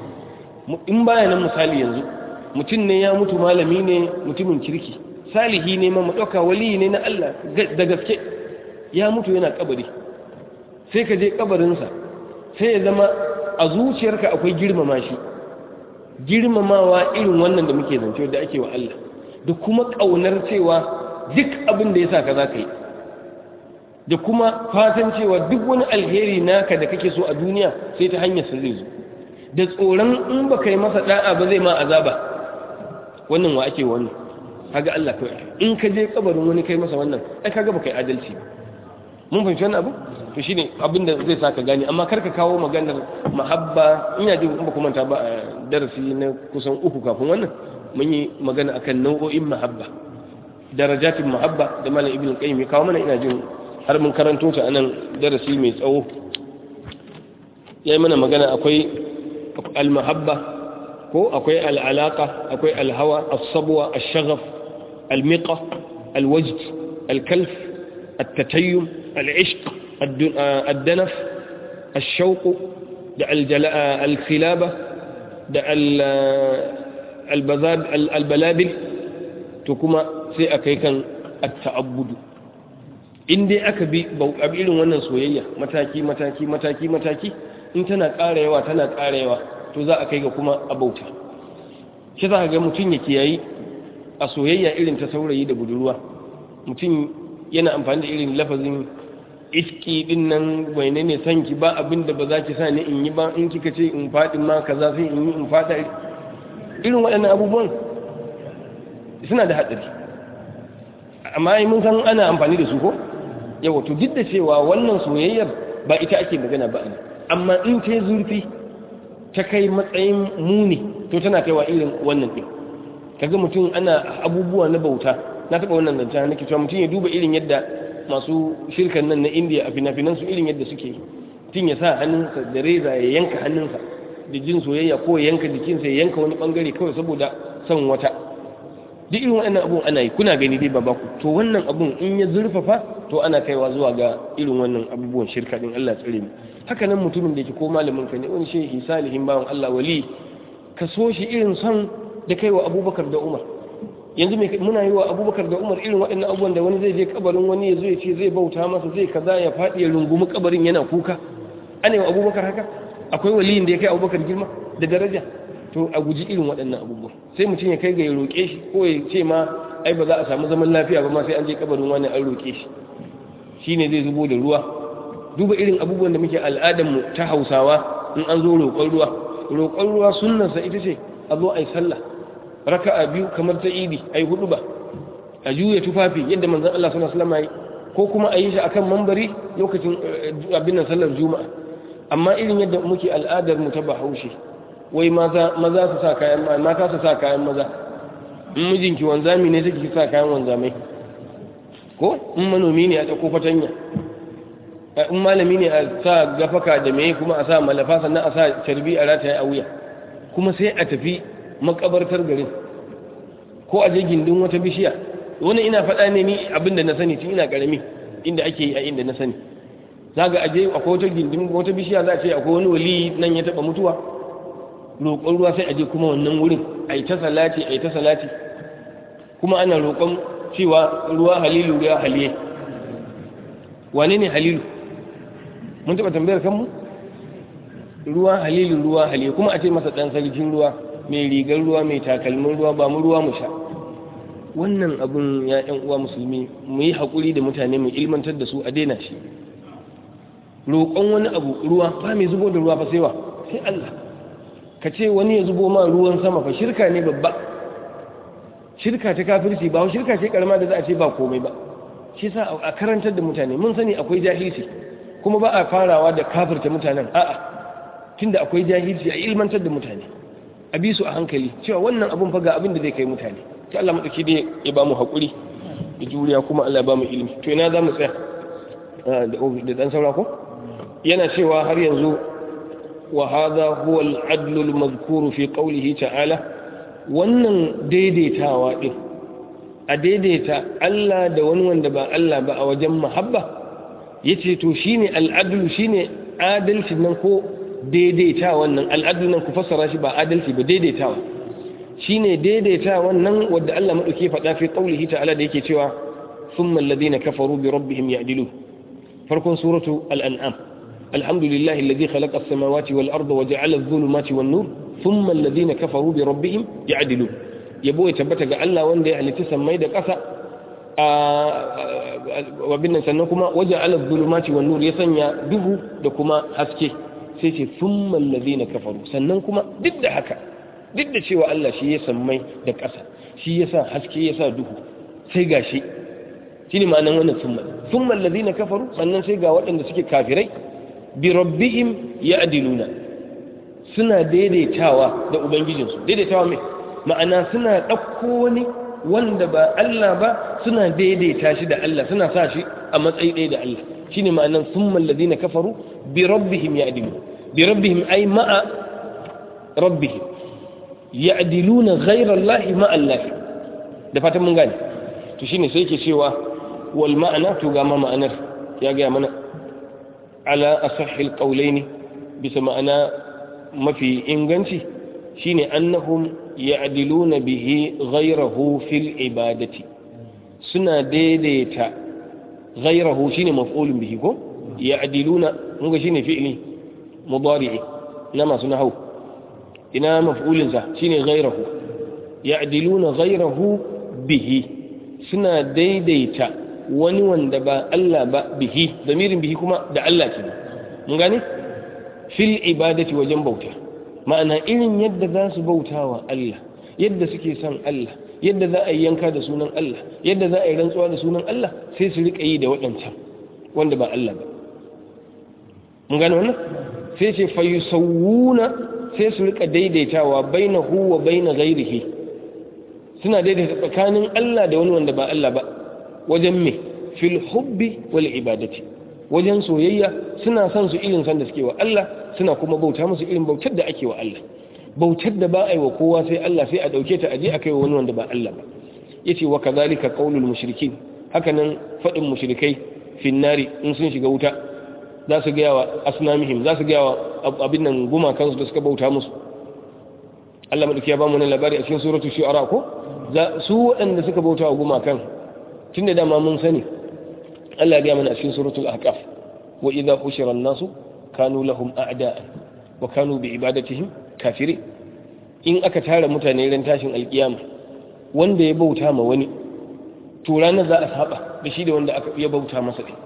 in baya nan misali yanzu mutum ne ya mutu malami ne mutumin kirki salihi ne ma ɗauka wali ne na Allah da gaske ya mutu yana kabari sai ka je kabarinsa sai ya zama a zuciyarka akwai girmama shi girmamawa irin wannan da muke zance da ake wa Allah da kuma ƙaunar cewa duk abin da ya sa ka za ka yi da kuma fatan cewa duk wani alheri naka da kake so a duniya sai ta hanyar sa zai zo da tsoron in ba kai masa da'a ba zai ma azaba wannan wa ake wannan kaga Allah kai in ka je kabarin wani kai masa wannan ai kaga ba kai adalci ba mun fahimci wannan abu to shine abin da zai saka gani amma karka kawo maganar mahabba ina jin ba kuma ta ba darasi na kusan uku kafin wannan mun yi magana akan nau'o'in mahabba darajatin mahabba da malam ibn qayyim ya kawo mana ina jin har mun karanto ta anan darasi mai tsawo yayi mana magana akwai al-mahabba ko akwai al-alaqa akwai al-hawa as-sabwa ash-shaghaf al-miqa al-wajd al-kalf at-tatayyum al-ishq ad-danaf الشوق da al-khilaba da al-balabil to kuma sai a kai kan at-ta'abbudu in dai aka bi irin wannan soyayya mataki mataki mataki mataki in tana ƙara yawa tana ƙara yawa to za a kai ga kuma abauta shi za ka ga mutum ya kiyayi a soyayya irin ta saurayi da budurwa mutum yana amfani da irin lafazin iski din nan bai ne ne san ki ba abin da ba za ki sa ni in yi ba in kika ce in faɗi ma kaza sai in yi in faɗa irin waɗannan abubuwan suna da haɗari amma mun san ana amfani da su ko yawa to duk da cewa wannan soyayyar ba ita ake magana ba ne amma in ta zurfi ta kai matsayin muni to tana kaiwa irin wannan ɗin kaga mutum ana abubuwa na bauta na taɓa wannan zanta nake cewa mutum ya duba irin yadda masu shirkan nan na indiya a fina-finan su irin yadda suke mutum ya sa hannunsa da reza ya yanka hannunsa da jin soyayya ko ya yanka jikinsa ya yanka wani bangare kawai saboda son wata duk irin waɗannan abun ana yi kuna gani dai baba ku to wannan abun in ya zurfafa to ana kaiwa zuwa ga irin wannan abubuwan shirka din Allah tsare mu haka nan mutumin da yake ko malamin ka ne wani shehi salihin bawan Allah wali ka so shi irin son da kaiwa Abubakar da Umar yanzu mai muna yi wa Abubakar da Umar irin waɗannan abubuwan da wani zai je kabarin wani ya zo ya ce zai bauta masa zai kaza ya faɗi ya rungumi kabarin yana kuka ana yi wa Abubakar haka akwai waliyin da ya kai Abubakar girma da daraja to a guji irin waɗannan abubuwan sai mutum ya kai ga ya roƙe shi ko ya ce ma ai ba za a samu zaman lafiya ba ma sai an je kabarin wani an roƙe shi shine zai zubo da ruwa duba irin abubuwan da muke al'adar mu ta Hausawa in an zo roƙon ruwa roƙon ruwa sunnarsa ita ce a zo ai sallah raka'a biyu kamar ta idi ai hudu ba a juya tufafi yadda manzon Allah sallallahu alaihi wasallam ko kuma a yi shi akan mambari lokacin abin nan sallar juma'a amma irin yadda muke al'adar mu ta Bahaushe wai maza su sa kayan mata su sa kayan maza in mijinki wanzami ne take sa kayan wanzamai ko in manomi ne a tsako fatanya in malami ne a sa gafaka da mai kuma a sa malafa sannan a sa carbi a rataye a wuya kuma sai a tafi makabartar garin ko a je gindin wata bishiya wani ina faɗa ne ni abin da na sani tun ina ƙarami inda ake yi a inda na sani za ga aje akwai wata gindin wata bishiya za a ce akwai wani wali nan ya taɓa mutuwa roƙon ruwa sai a je kuma wannan wurin a yi ta salati a yi ta salati kuma ana roƙon cewa ruwa halilu ruwa haliye wane ne halilu mun taɓa tambayar kanmu ruwa halilu ruwa haliye kuma a ce masa ɗan sarkin ruwa mai rigar ruwa mai takalmin ruwa ba mu ruwa mu sha wannan abun ya ƴan uwa musulmi mu yi haƙuri da mutane mu ilmantar da su a daina shi roƙon wani abu ruwa ba mai zubo da ruwa fa sai wa sai Allah ka ce wani ya zubo ma ruwan sama fa shirka ne babba shirka ta kafirci ba shirka ce karama da za a ce ba komai ba shi sa a karantar da mutane mun sani akwai jahilci kuma ba a farawa da kafirta mutanen a'a tunda akwai jahilci a ilmantar da mutane a bi su a hankali cewa wannan abun fa ga abin da zai kai mutane ta Allah madauki dai ya ba mu hakuri da juriya kuma Allah ya ba mu ilimi to ina za mu tsaya da dan saura ko yana cewa har yanzu وهذا هو العدل المذكور في قوله تعالى wannan daidaitawa din a daidaita Allah da wani wanda ba Allah ba a wajen mahabba yace to shine al'adlu shine adalci nan ko daidaitawa nan al'adlu nan ku fassara shi ba adalci ba daidaitawa shine daidaitawa nan wanda Allah madauke faɗa fi qaulihi ta'ala da yake cewa thumma alladhina kafaru bi rabbihim ya'dilu farkon suratu al-an'am الحمد لله الذي خلق السماوات والأرض وجعل الظلمات والنور ثم الذين كفروا بربهم يعدلون يبو يتبت ga Allah wanda ya halitta sammai da ƙasa wa bin sannan kuma waja'ala adh-dhulumati wan-nur ya sanya duhu da kuma haske sai ce thumma alladhina kafaru sannan kuma duk da haka duk da cewa Allah shi ya sammai da ƙasa shi ya sa haske ya sa duhu sai gashi shine ma'anar wannan thumma thumma alladhina kafaru sannan sai ga waɗanda suke kafirai bi rabbihim ya'diluna suna daidaitawa da ubangijinsu daidaitawa mai ma'ana suna ɗauko wani wanda ba Allah ba suna daidaita shi da Allah suna sa shi a matsayi ɗaya da Allah shine ma'anan summal ladina kafaru bi rabbihim ya'diluna bi rabbihim ay ma'a rabbihim ya'diluna ghayra Allah ma'a Allah da fatan mun gane to shine sai yake cewa wal ma'ana to ga ma ma'anar ya ga mana ala asahhil qawlaini bisa ma'ana mafi inganci shine annahum ya'diluna bihi ghayrahu fil ibadati suna daidaita ghayrahu shine maf'ulun bihi ko ya'diluna muga shine fi'li mudari'i na masu nahwu ina maf'ulin sa shine ghayrahu ya'diluna ghayrahu bihi suna daidaita wani wanda ba Allah ba bihi damirin bihi kuma da Allah ke mun gane fil ibadati wajen bauta ma'ana irin yadda za su bauta wa Allah yadda suke son Allah yadda za a yi yanka da sunan Allah yadda za a yi rantsuwa da sunan Allah sai su rika yi da waɗancan wanda ba Allah ba mun gane wannan sai ce fa yusawwuna sai su rika daidaitawa bainahu wa baina ghairihi suna daidaita tsakanin Allah da wani wanda ba Allah ba wajen me fil hubbi wal ibadati wajen soyayya suna son su irin san da suke wa Allah suna kuma bauta musu irin bautar da ake wa Allah bautar da ba a yi wa kowa sai Allah sai a dauke ta aje a kai wa wani wanda ba Allah ba yace wa kadhalika qaulul mushrikin hakanan fadin mushrikai fin nari in sun shiga wuta za su ga wa asnamihim za su ga wa abin nan gumakansu da suka bauta musu Allah madauki ya ba mu nan labari a cikin suratul shu'ara ko su waɗanda suka bauta wa gumakan tun da dama mun sani Allah ya gaya mana a cikin suratul ahqaf wa idza hushira an-nasu kanu lahum a'da'an wa kanu bi ibadatihim kafirin in aka tara mutane ran tashin alkiyama wanda ya bauta ma wani to ranar za a saba da shi da wanda aka ya bauta masa din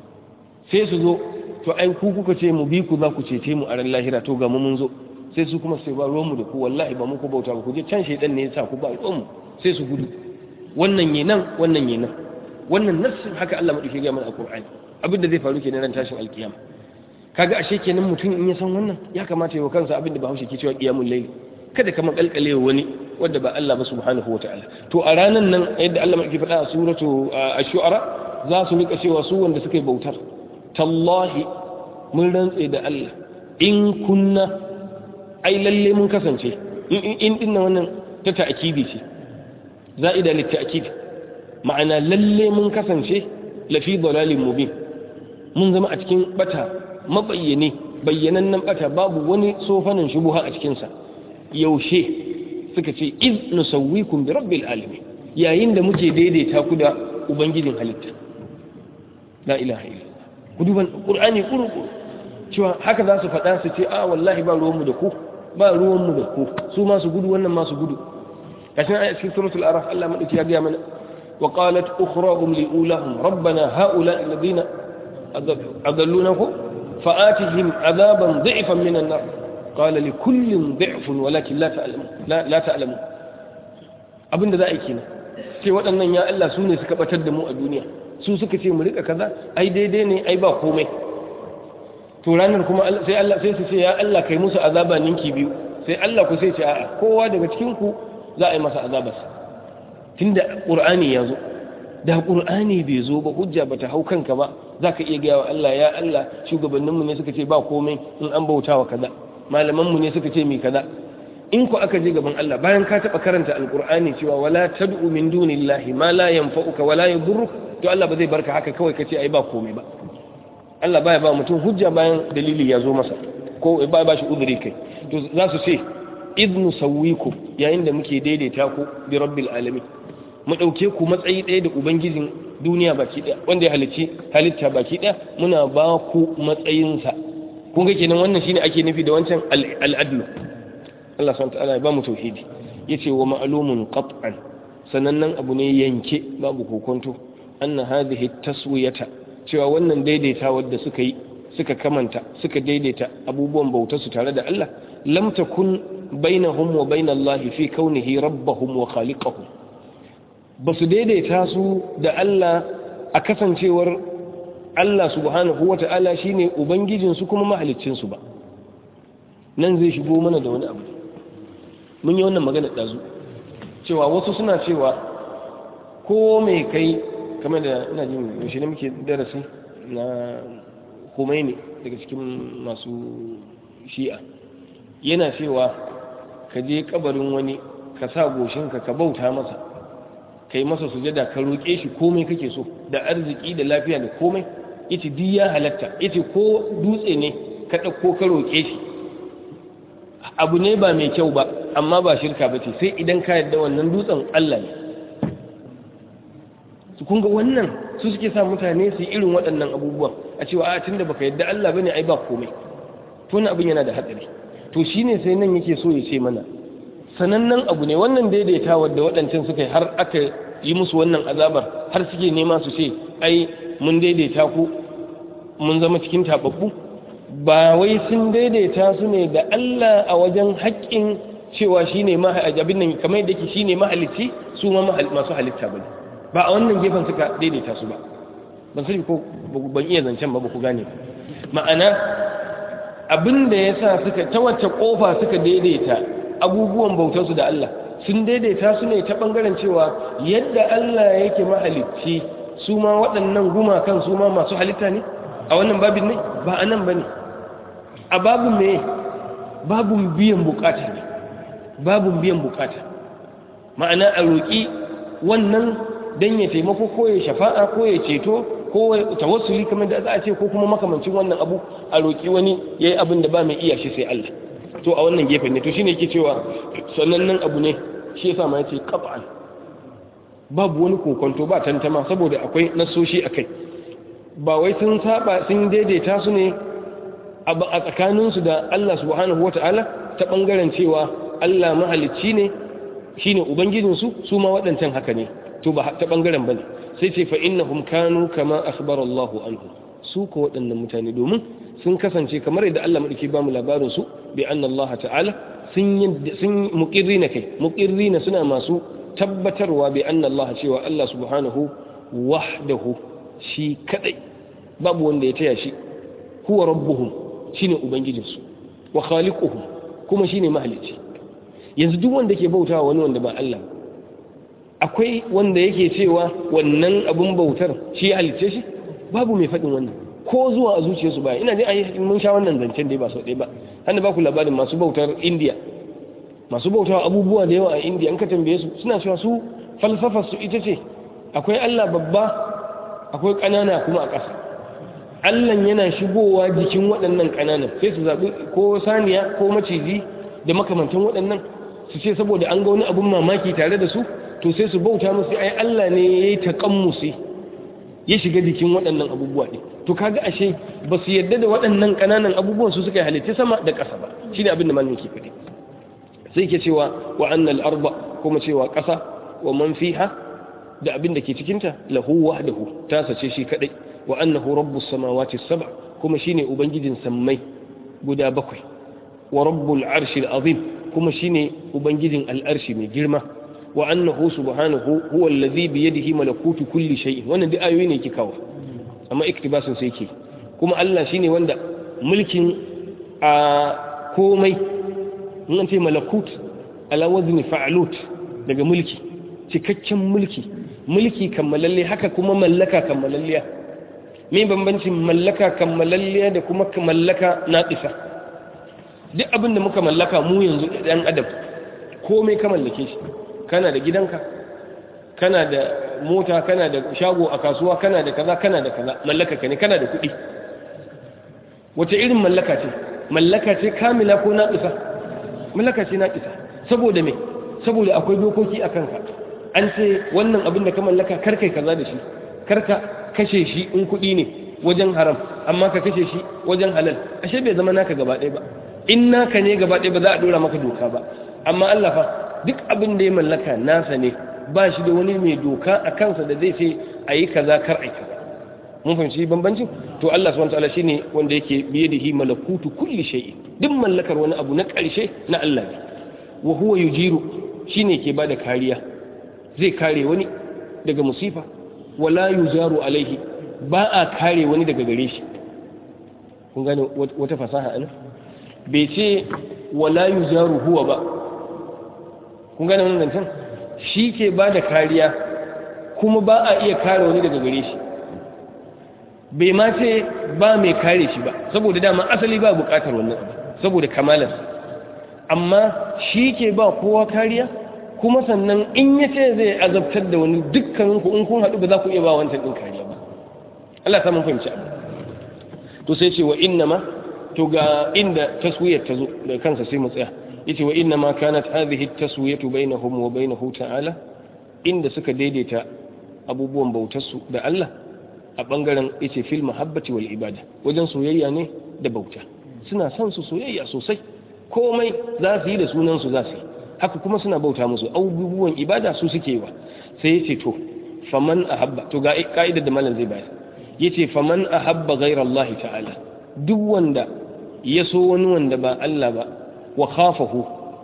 sai su zo to ai ku kuka ce mu bi ku za ku cece mu a ran lahira to ga mu mun zo sai su kuma sai ba ruwanmu da ku wallahi ba muku bauta ba ku je can shaidan ne ya sa ku ba ruwanmu sai su gudu wannan yi nan wannan yi nan wannan nassin haka Allah madauki ga mana a Qur'ani abin da zai faru kenan ran tashin alkiyama kaga ashe kenan mutum in ya san wannan ya kamata ya wa kansa abin da Bahaushe ke cewa qiyamul layl kada ka makalkale wani wanda ba Allah ba subhanahu wataala to a ranan nan yadda Allah madauki faɗa a suratu ash-shu'ara za su rika cewa su wanda suka yi bautar tallahi mun rantse da Allah in kunna ai lalle mun kasance in din wannan ta ta'kidi ce za'ida lit ta'kid ma'ana lalle mun kasance lafi dalalin mubin mun zama a cikin bata mabayyane bayyanannen bata babu wani sofanin shubuha a cikin sa yaushe suka ce iz nusawwikum bi rabbil alamin yayin da muke daidaita ku da ubangijin halitta la ilaha illallah ku duban qur'ani kuru cewa haka za su faɗa su ce a wallahi ba ruwanmu da ku ba ruwanmu da ku su ma su gudu wannan ma su gudu kashin ayat cikin suratul araf Allah madauki ya ga mana wa qalat ukhrahum li ulahum rabbana haula alladhina adalluna ku fa'atihim adaban dha'ifan min an-nar qala li kullin dha'fun walakin la ta'lamu la ta'lamu abinda za a yi kenan sai waɗannan ya Allah su ne suka batar da mu a duniya su suka ce mu rika kaza ai daidai ne ai ba komai to ranar kuma sai Allah sai su ce ya Allah kai musu azaba ninki biyu sai Allah ku sai ce a'a kowa daga cikin ku za a yi masa azabarsa tunda qur'ani ya zo da qur'ani bai zo ba hujja bata hau kanka ba zaka iya gaya wa Allah ya Allah shugabannin mu ne suka ce ba komai in an bautawa kaza malaman mu ne suka ce mi kaza in ku aka je gaban Allah bayan ka taba karanta alqur'ani cewa wala tad'u min dunillahi ma la yanfa'uka wala yadurruk to Allah ba zai barka haka kawai kace ai ba komai ba Allah baya ba mutum hujja bayan dalili ya zo masa ko ba ba shi uzuri kai to za su ce idnu sawwikum yayin da muke daidaita ku bi rabbil alamin mu dauke ku matsayi ɗaya da ubangijin duniya baki ɗaya wanda ya halicci halitta baki ɗaya muna ba ku matsayinsa kun ga kenan wannan shine ake nufi da wancan al'adlu Allah subhanahu wa ta'ala ya ba mu tauhidi yace wa ma'lumun qat'an sanannen abu ne yanke babu kokonto anna hadhihi taswiyata cewa wannan daidaita wadda suka yi suka kamanta suka daidaita abubuwan bautar su tare da Allah lam takun bainahum wa bainallahi fi kaunihi rabbahum wa khaliqahum basu daidaita su da Allah a kasancewar Allah subhanahu wa ta'ala shine ubangijin su kuma mahaliccin su ba nan zai shigo mana da wani abu mun yi wannan magana dazu cewa wasu suna cewa ko mai kai kamar da ina jin yaushe ne muke darasi na Khomeini daga cikin masu shi'a yana cewa ka je kabarin wani ka sa goshinka ka bauta masa kai masa sujada ka roƙe shi komai kake so da arziki da lafiya da komai yace duk ya halatta yace ko dutse ne ka ɗauko ka roƙe shi abu ne ba mai kyau ba amma ba shirka ba ce sai idan ka yarda wannan dutsen Allah ne su kun ga wannan su suke sa mutane su yi irin waɗannan abubuwan a cewa a tunda baka yadda Allah bane ai ba komai to wannan abin yana da hatsari to shine sai nan yake so ya ce mana sanannen abu ne wannan daidaita wadda waɗancan suka yi har aka yi musu wannan azabar har suke nema su ce ai mun daidaita ku mun zama cikin tababbu ba wai sun daidaita su ne da Allah a wajen haƙƙin cewa shine abin nan kamar yadda yake shine mahalicci su ma masu halitta bane ba a wannan gefen suka daidaita su ba ban sani ko ban iya zancen ba ba ku gane ma'ana abin da ya sa suka ta wacce kofa suka daidaita abubuwan bautarsu da Allah sun daidaita su ne ta bangaren cewa yadda Allah yake mahalicci su ma waɗannan gumakan su ma masu halitta ne a wannan babin ne ba a nan ba ne a babin me babin biyan bukata ne babin biyan bukata ma'ana a roƙi wannan don ya taimako ko ya shafa'a ko ya ceto ko tawassuli kamar da za a ce ko kuma makamancin wannan abu a roƙi wani ya yi abin da ba mai iya shi sai Allah to a wannan gefen ne to shine yake cewa sanannen abu ne shi yasa ma yace qat'an babu wani kokonto ba tantama saboda akwai nasoshi akai ba wai sun saba sun daidaita su ne a tsakanin su da Allah subhanahu wata'ala ta bangaren cewa Allah mahalicci ne shine ubangijin su su ma waɗancan haka ne to ba ta bangaren bane sai ce fa innahum kanu kama akhbara Allah anhu su ko waɗannan mutane domin sun kasance kamar yadda Allah madauki ba mu labarin su bi anna Allah ta'ala sun sun muqirrina kai muqirrina suna masu tabbatarwa bi anna Allah cewa Allah subhanahu wahdahu shi kadai babu wanda ya taya shi huwa rabbuhum shine ubangijinsu wa khaliquhum kuma shine mahalicci yanzu duk wanda ke bautawa wani wanda ba Allah akwai wanda yake cewa wannan abun bautar shi ya halicce shi babu mai faɗin wannan ko zuwa a zuciyarsu ba ina jin mun sha wannan zancen dai ba sau ɗaya ba hannu ba ku labarin masu bautar indiya masu bautawa abubuwa da yawa a indiya an ka tambaye su suna cewa su falsafar su ita ce akwai allah babba akwai ƙanana kuma a ƙasa allan yana shigowa jikin waɗannan ƙananan sai su zaɓi ko saniya ko maciji da makamantan waɗannan su ce saboda an ga wani abun mamaki tare da su to sai su bauta musu ai allah ne ya yi taƙammusi ya shiga jikin waɗannan abubuwa ɗin to kaga ashe ba su yadda da waɗannan ƙananan abubuwan su suka halitta sama da ƙasa ba shi ne abin da malamin ke faɗi sai ke cewa wa annal arba kuma cewa ƙasa wa man fiha da abin da ke cikinta lahu wahdahu ta sace shi kadai wa annahu rabbus samawati sab'a kuma shine ubangijin sammai guda bakwai wa rabbul arshil azim kuma shine ubangijin al'arshi mai girma wa annahu subhanahu huwa allazi bi yadihi malakutu kulli shay'in wannan duk ayoyi ne ke kawo amma iktibasin sai ke kuma Allah shine wanda mulkin a komai in an ce malakut ala wazni fa'alut daga mulki cikakken mulki mulki kammalalle haka kuma mallaka kammalalliya me bambancin mallaka kammalalliya da kuma mallaka naqisa duk abin da muka mallaka mu yanzu dan adam komai ka mallake shi kana da gidanka kana da mota kana da shago a kasuwa kana da kaza kana da kaza mallaka ka ne kana da kuɗi wace irin mallaka ce mallaka ce kamila ko naƙisa mallaka ce naƙisa saboda me saboda akwai dokoki a kanka an ce wannan abin da ka mallaka karkai kaza da shi karka kashe shi in kuɗi ne wajen haram amma ka kashe shi wajen halal ashe bai zama naka gaba ɗaya ba in naka ne gaba ɗaya ba za a ɗora maka doka ba amma Allah fa duk abin da ya mallaka nasa ne ba shi da wani mai doka a kansa da zai ce a yi kaza kar a yi kaza mun fahimci bambancin to Allah subhanahu wataala shine wanda yake biye da hi malakutu kulli shay'in duk mallakar wani abu na ƙarshe na Allah ne wa huwa yujiru shine ke bada kariya zai kare wani daga musifa wala yujaru alaihi ba a kare wani daga gare shi kun gane wata fasaha ana bai ce wala yujaru huwa ba kun gane wannan zancen shi ke ba da kariya kuma ba a iya kare wani daga gare shi bai ma ce ba mai kare shi ba saboda dama asali ba bukatar wannan saboda kamalar amma shi ke ba kowa kariya kuma sannan in ya ce zai azabtar da wani dukkaninku in kun haɗu ba za ku iya ba wancan ɗin kariya ba Allah ta mun fahimci abu to sai ce wa inna ma to ga inda taswiyar ta zo da kansa sai mu tsaya yace wa inna ma kanat hadhihi at-taswiyatu bainahum wa bainahu ta'ala inda suka daidaita abubuwan bautar su da Allah a bangaren yace fil mahabbati wal ibada wajen soyayya ne da bauta suna son su soyayya sosai komai za su yi da sunan su za su yi haka kuma suna bauta musu abubuwan ibada su suke yi wa sai yace to faman ahabba to ga ka'idar da malam zai bayar yace faman ahabba ghayra Allah ta'ala duk wanda ya so wani wanda ba Allah ba wa khafahu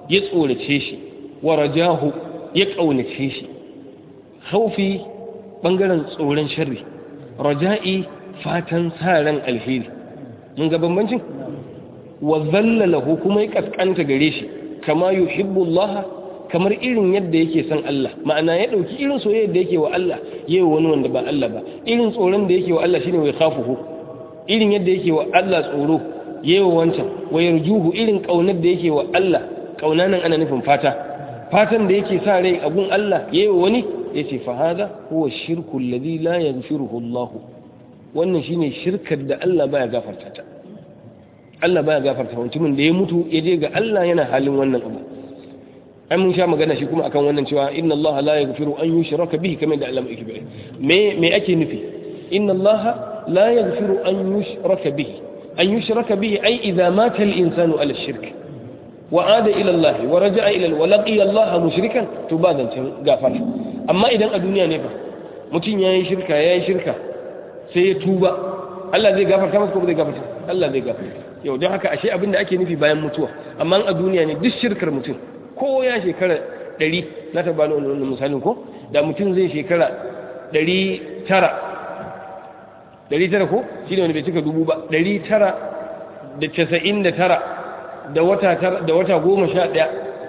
ya tsorace shi wa rajahu ya kaunace shi khawfi bangaren tsoron sharri raja'i fatan sa ran alheri mun ga bambancin wa zallalahu kuma ya kaskanta gare shi kama yuhibbu Allah kamar irin yadda yake son Allah ma'ana ya dauki irin soyayya da yake wa Allah yayi wani wanda ba Allah ba irin tsoron da yake wa Allah shine wai khafuhu irin yadda yake wa Allah tsoro yayi wancan wa yarjuhu irin kaunar da yake wa Allah kauna nan ana nufin fata fatan da yake sa rai abun Allah yayi wani yace fa hada huwa shirku alladhi la yaghfiruhu Allah wannan shine shirkar da Allah baya gafarta ta Allah baya gafarta mutumin da ya mutu ya je ga Allah yana halin wannan abu ai mun sha magana shi kuma akan wannan cewa inna Allah la yaghfiru an yushraka bihi kamar da Allah yake bayani me me ake nufi inna Allah la yaghfiru an yushraka bihi an yushraka bihi ai idza mata al-insanu ala shirk wa ada ila Allah wa raja'a ila wa laqiya Allah mushrikan to ba zancen gafara amma idan a duniya ne fa mutum yayi shirka yayi shirka sai ya tuba Allah zai gafarta masa ko zai gafarta Allah zai gafarta yau don haka ashe abin da ake nufi bayan mutuwa amma a duniya ne duk shirkar mutum ko ya shekara ɗari na taɓa da wani misalin ko da mutum zai shekara ɗari tara ɗari tara ko shi ne wani bai cika dubu ba ɗari tara da casa'in da tara da wata tara da wata goma sha ɗaya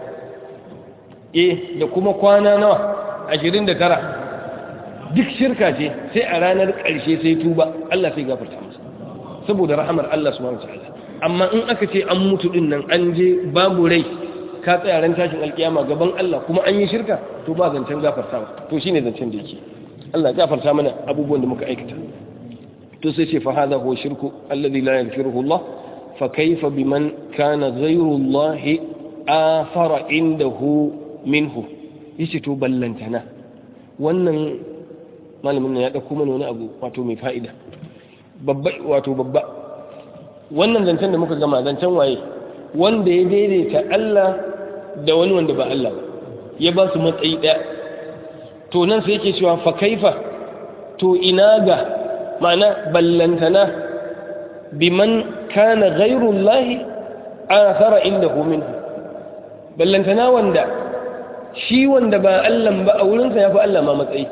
eh da kuma kwana nawa ashirin da tara duk shirka ce sai a ranar ƙarshe sai tuba Allah sai gafarta masa saboda rahamar Allah subhanahu wa ta'ala amma in aka ce an mutu din nan an je babu rai ka tsaya ran tashin alkiyama gaban Allah kuma an yi shirka to ba zancen gafartawa to shine zancen da yake Allah ya gafarta mana abubuwan da muka aikata to sai ce fa hadha huwa shirku alladhi la yaghfiruhu Allah fa kayfa biman kana ghayru Allah afara indahu minhu yace to ballantana wannan malamin nan ya dauko mana wani abu wato mai fa'ida babba wato babba wannan zancen da muka gama zancen waye wanda ya daidaita Allah da wani wanda ba Allah ba ya ba su matsayi ɗaya to nan sai yake cewa fa kaifa to ina ga ma'ana ballantana biman kana ghairullahi athara indahu minhu ballantana wanda shi wanda ba Allah ba a wurinsa ya fi Allah ma matsayi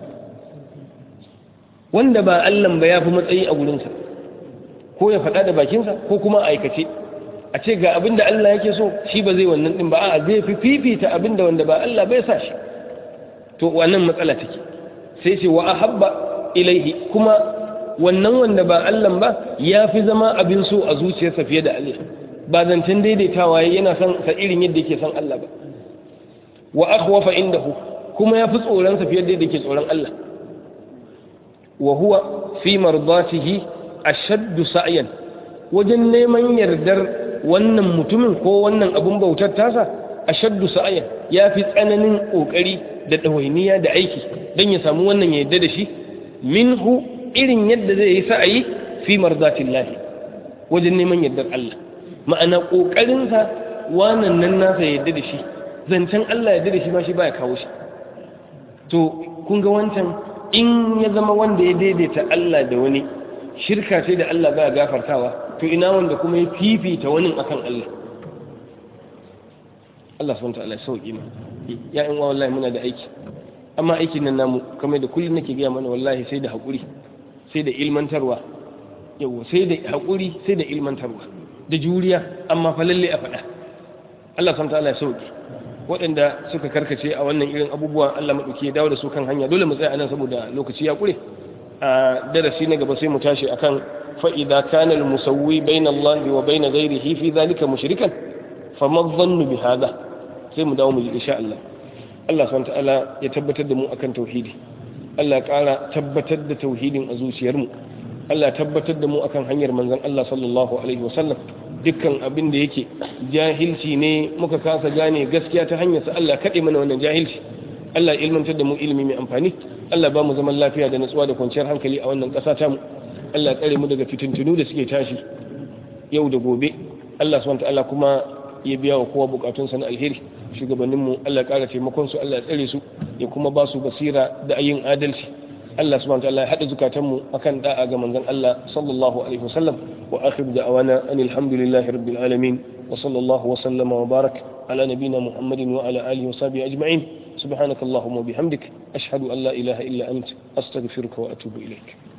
wanda ba Allah ba ya fi matsayi a wurinsa ko ya faɗa da bakinsa ko kuma aikace a ce ga abinda Allah yake so shi ba zai wannan din ba a zai fi fifita abinda wanda ba Allah bai sa shi to wannan matsala take sai ce wa ahabba ilaihi kuma wannan wanda ba Allah ba ya fi zama abin so a zuciyarsa fiye da Allah ba zancen daidaitawa yana son sa irin yadda yake son Allah ba wa akhwafa indahu kuma ya fi tsoron sa fiye da yadda yake tsoron Allah wa huwa fi mardatihi ashaddu sa'yan wajen neman yardar wannan mutumin ko wannan abun bautar tasa ashaddu sa'yan ya fi tsananin kokari da dawainiya da aiki dan ya samu wannan ya yarda da shi minhu irin yadda zai yi sa'ayi fi marzatillahi wajen neman yardar Allah ma'ana kokarin sa wannan nan nasa ya yarda da shi zancen Allah ya yarda da shi ma shi baya kawo shi to kun ga wancan in ya zama wanda ya daidaita Allah da wani shirka ce da Allah baya gafartawa to ina wanda kuma ya fifita wani akan Allah Allah subhanahu ta'ala sauki ne ya in wallahi muna da aiki amma aikin nan namu kamar da kullun nake gaya mana wallahi sai da hakuri sai da ilmantarwa yawa sai da hakuri sai da ilmantarwa da juriya amma fa lalle a faɗa Allah subhanahu ta'ala sauki waɗanda suka karkace a wannan irin abubuwa Allah maɗauki ya dawo da su kan hanya dole mu tsaya anan saboda lokaci ya ƙure a darasi na gaba sai mu tashi akan fa'ida kana al-musawwi bayna Allah wa bayna ghayrihi fi dhalika mushrikan fama dhannu bi hadha sai mu dawo mu ji insha Allah Allah subhanahu ta'ala ya tabbatar da mu akan tauhidi Allah ya ƙara tabbatar da tauhidin a zuciyarmu Allah ya tabbatar da mu akan hanyar manzon Allah sallallahu alaihi wasallam dukkan abin da yake jahilci ne muka kasa gane gaskiya ta hanyar sa Allah kaɗe mana wannan jahilci Allah ilmantar da mu ilimi mai amfani Allah ba mu zaman lafiya da natsuwa da kwanciyar hankali a wannan ƙasa ta mu Allah tsare mu daga fitintunu da suke tashi yau da gobe Allah subhanahu ta'ala kuma ya biya wa kowa bukatun sa na alheri shugabannin mu Allah ƙara taimakon su Allah tsare su ya kuma ba su basira da ayin adalci Allah subhanahu ta'ala ya hada zukatan mu akan da'a ga manzon Allah sallallahu alaihi wasallam wa akhir da'awana anil hamdulillahi rabbil alamin wa sallallahu wa sallama wa barak على نبينا محمد وعلى آله وصحبه أجمعين سبحانك اللهم وبحمدك أشهد أن لا إله إلا أنت أستغفرك وأتوب إليك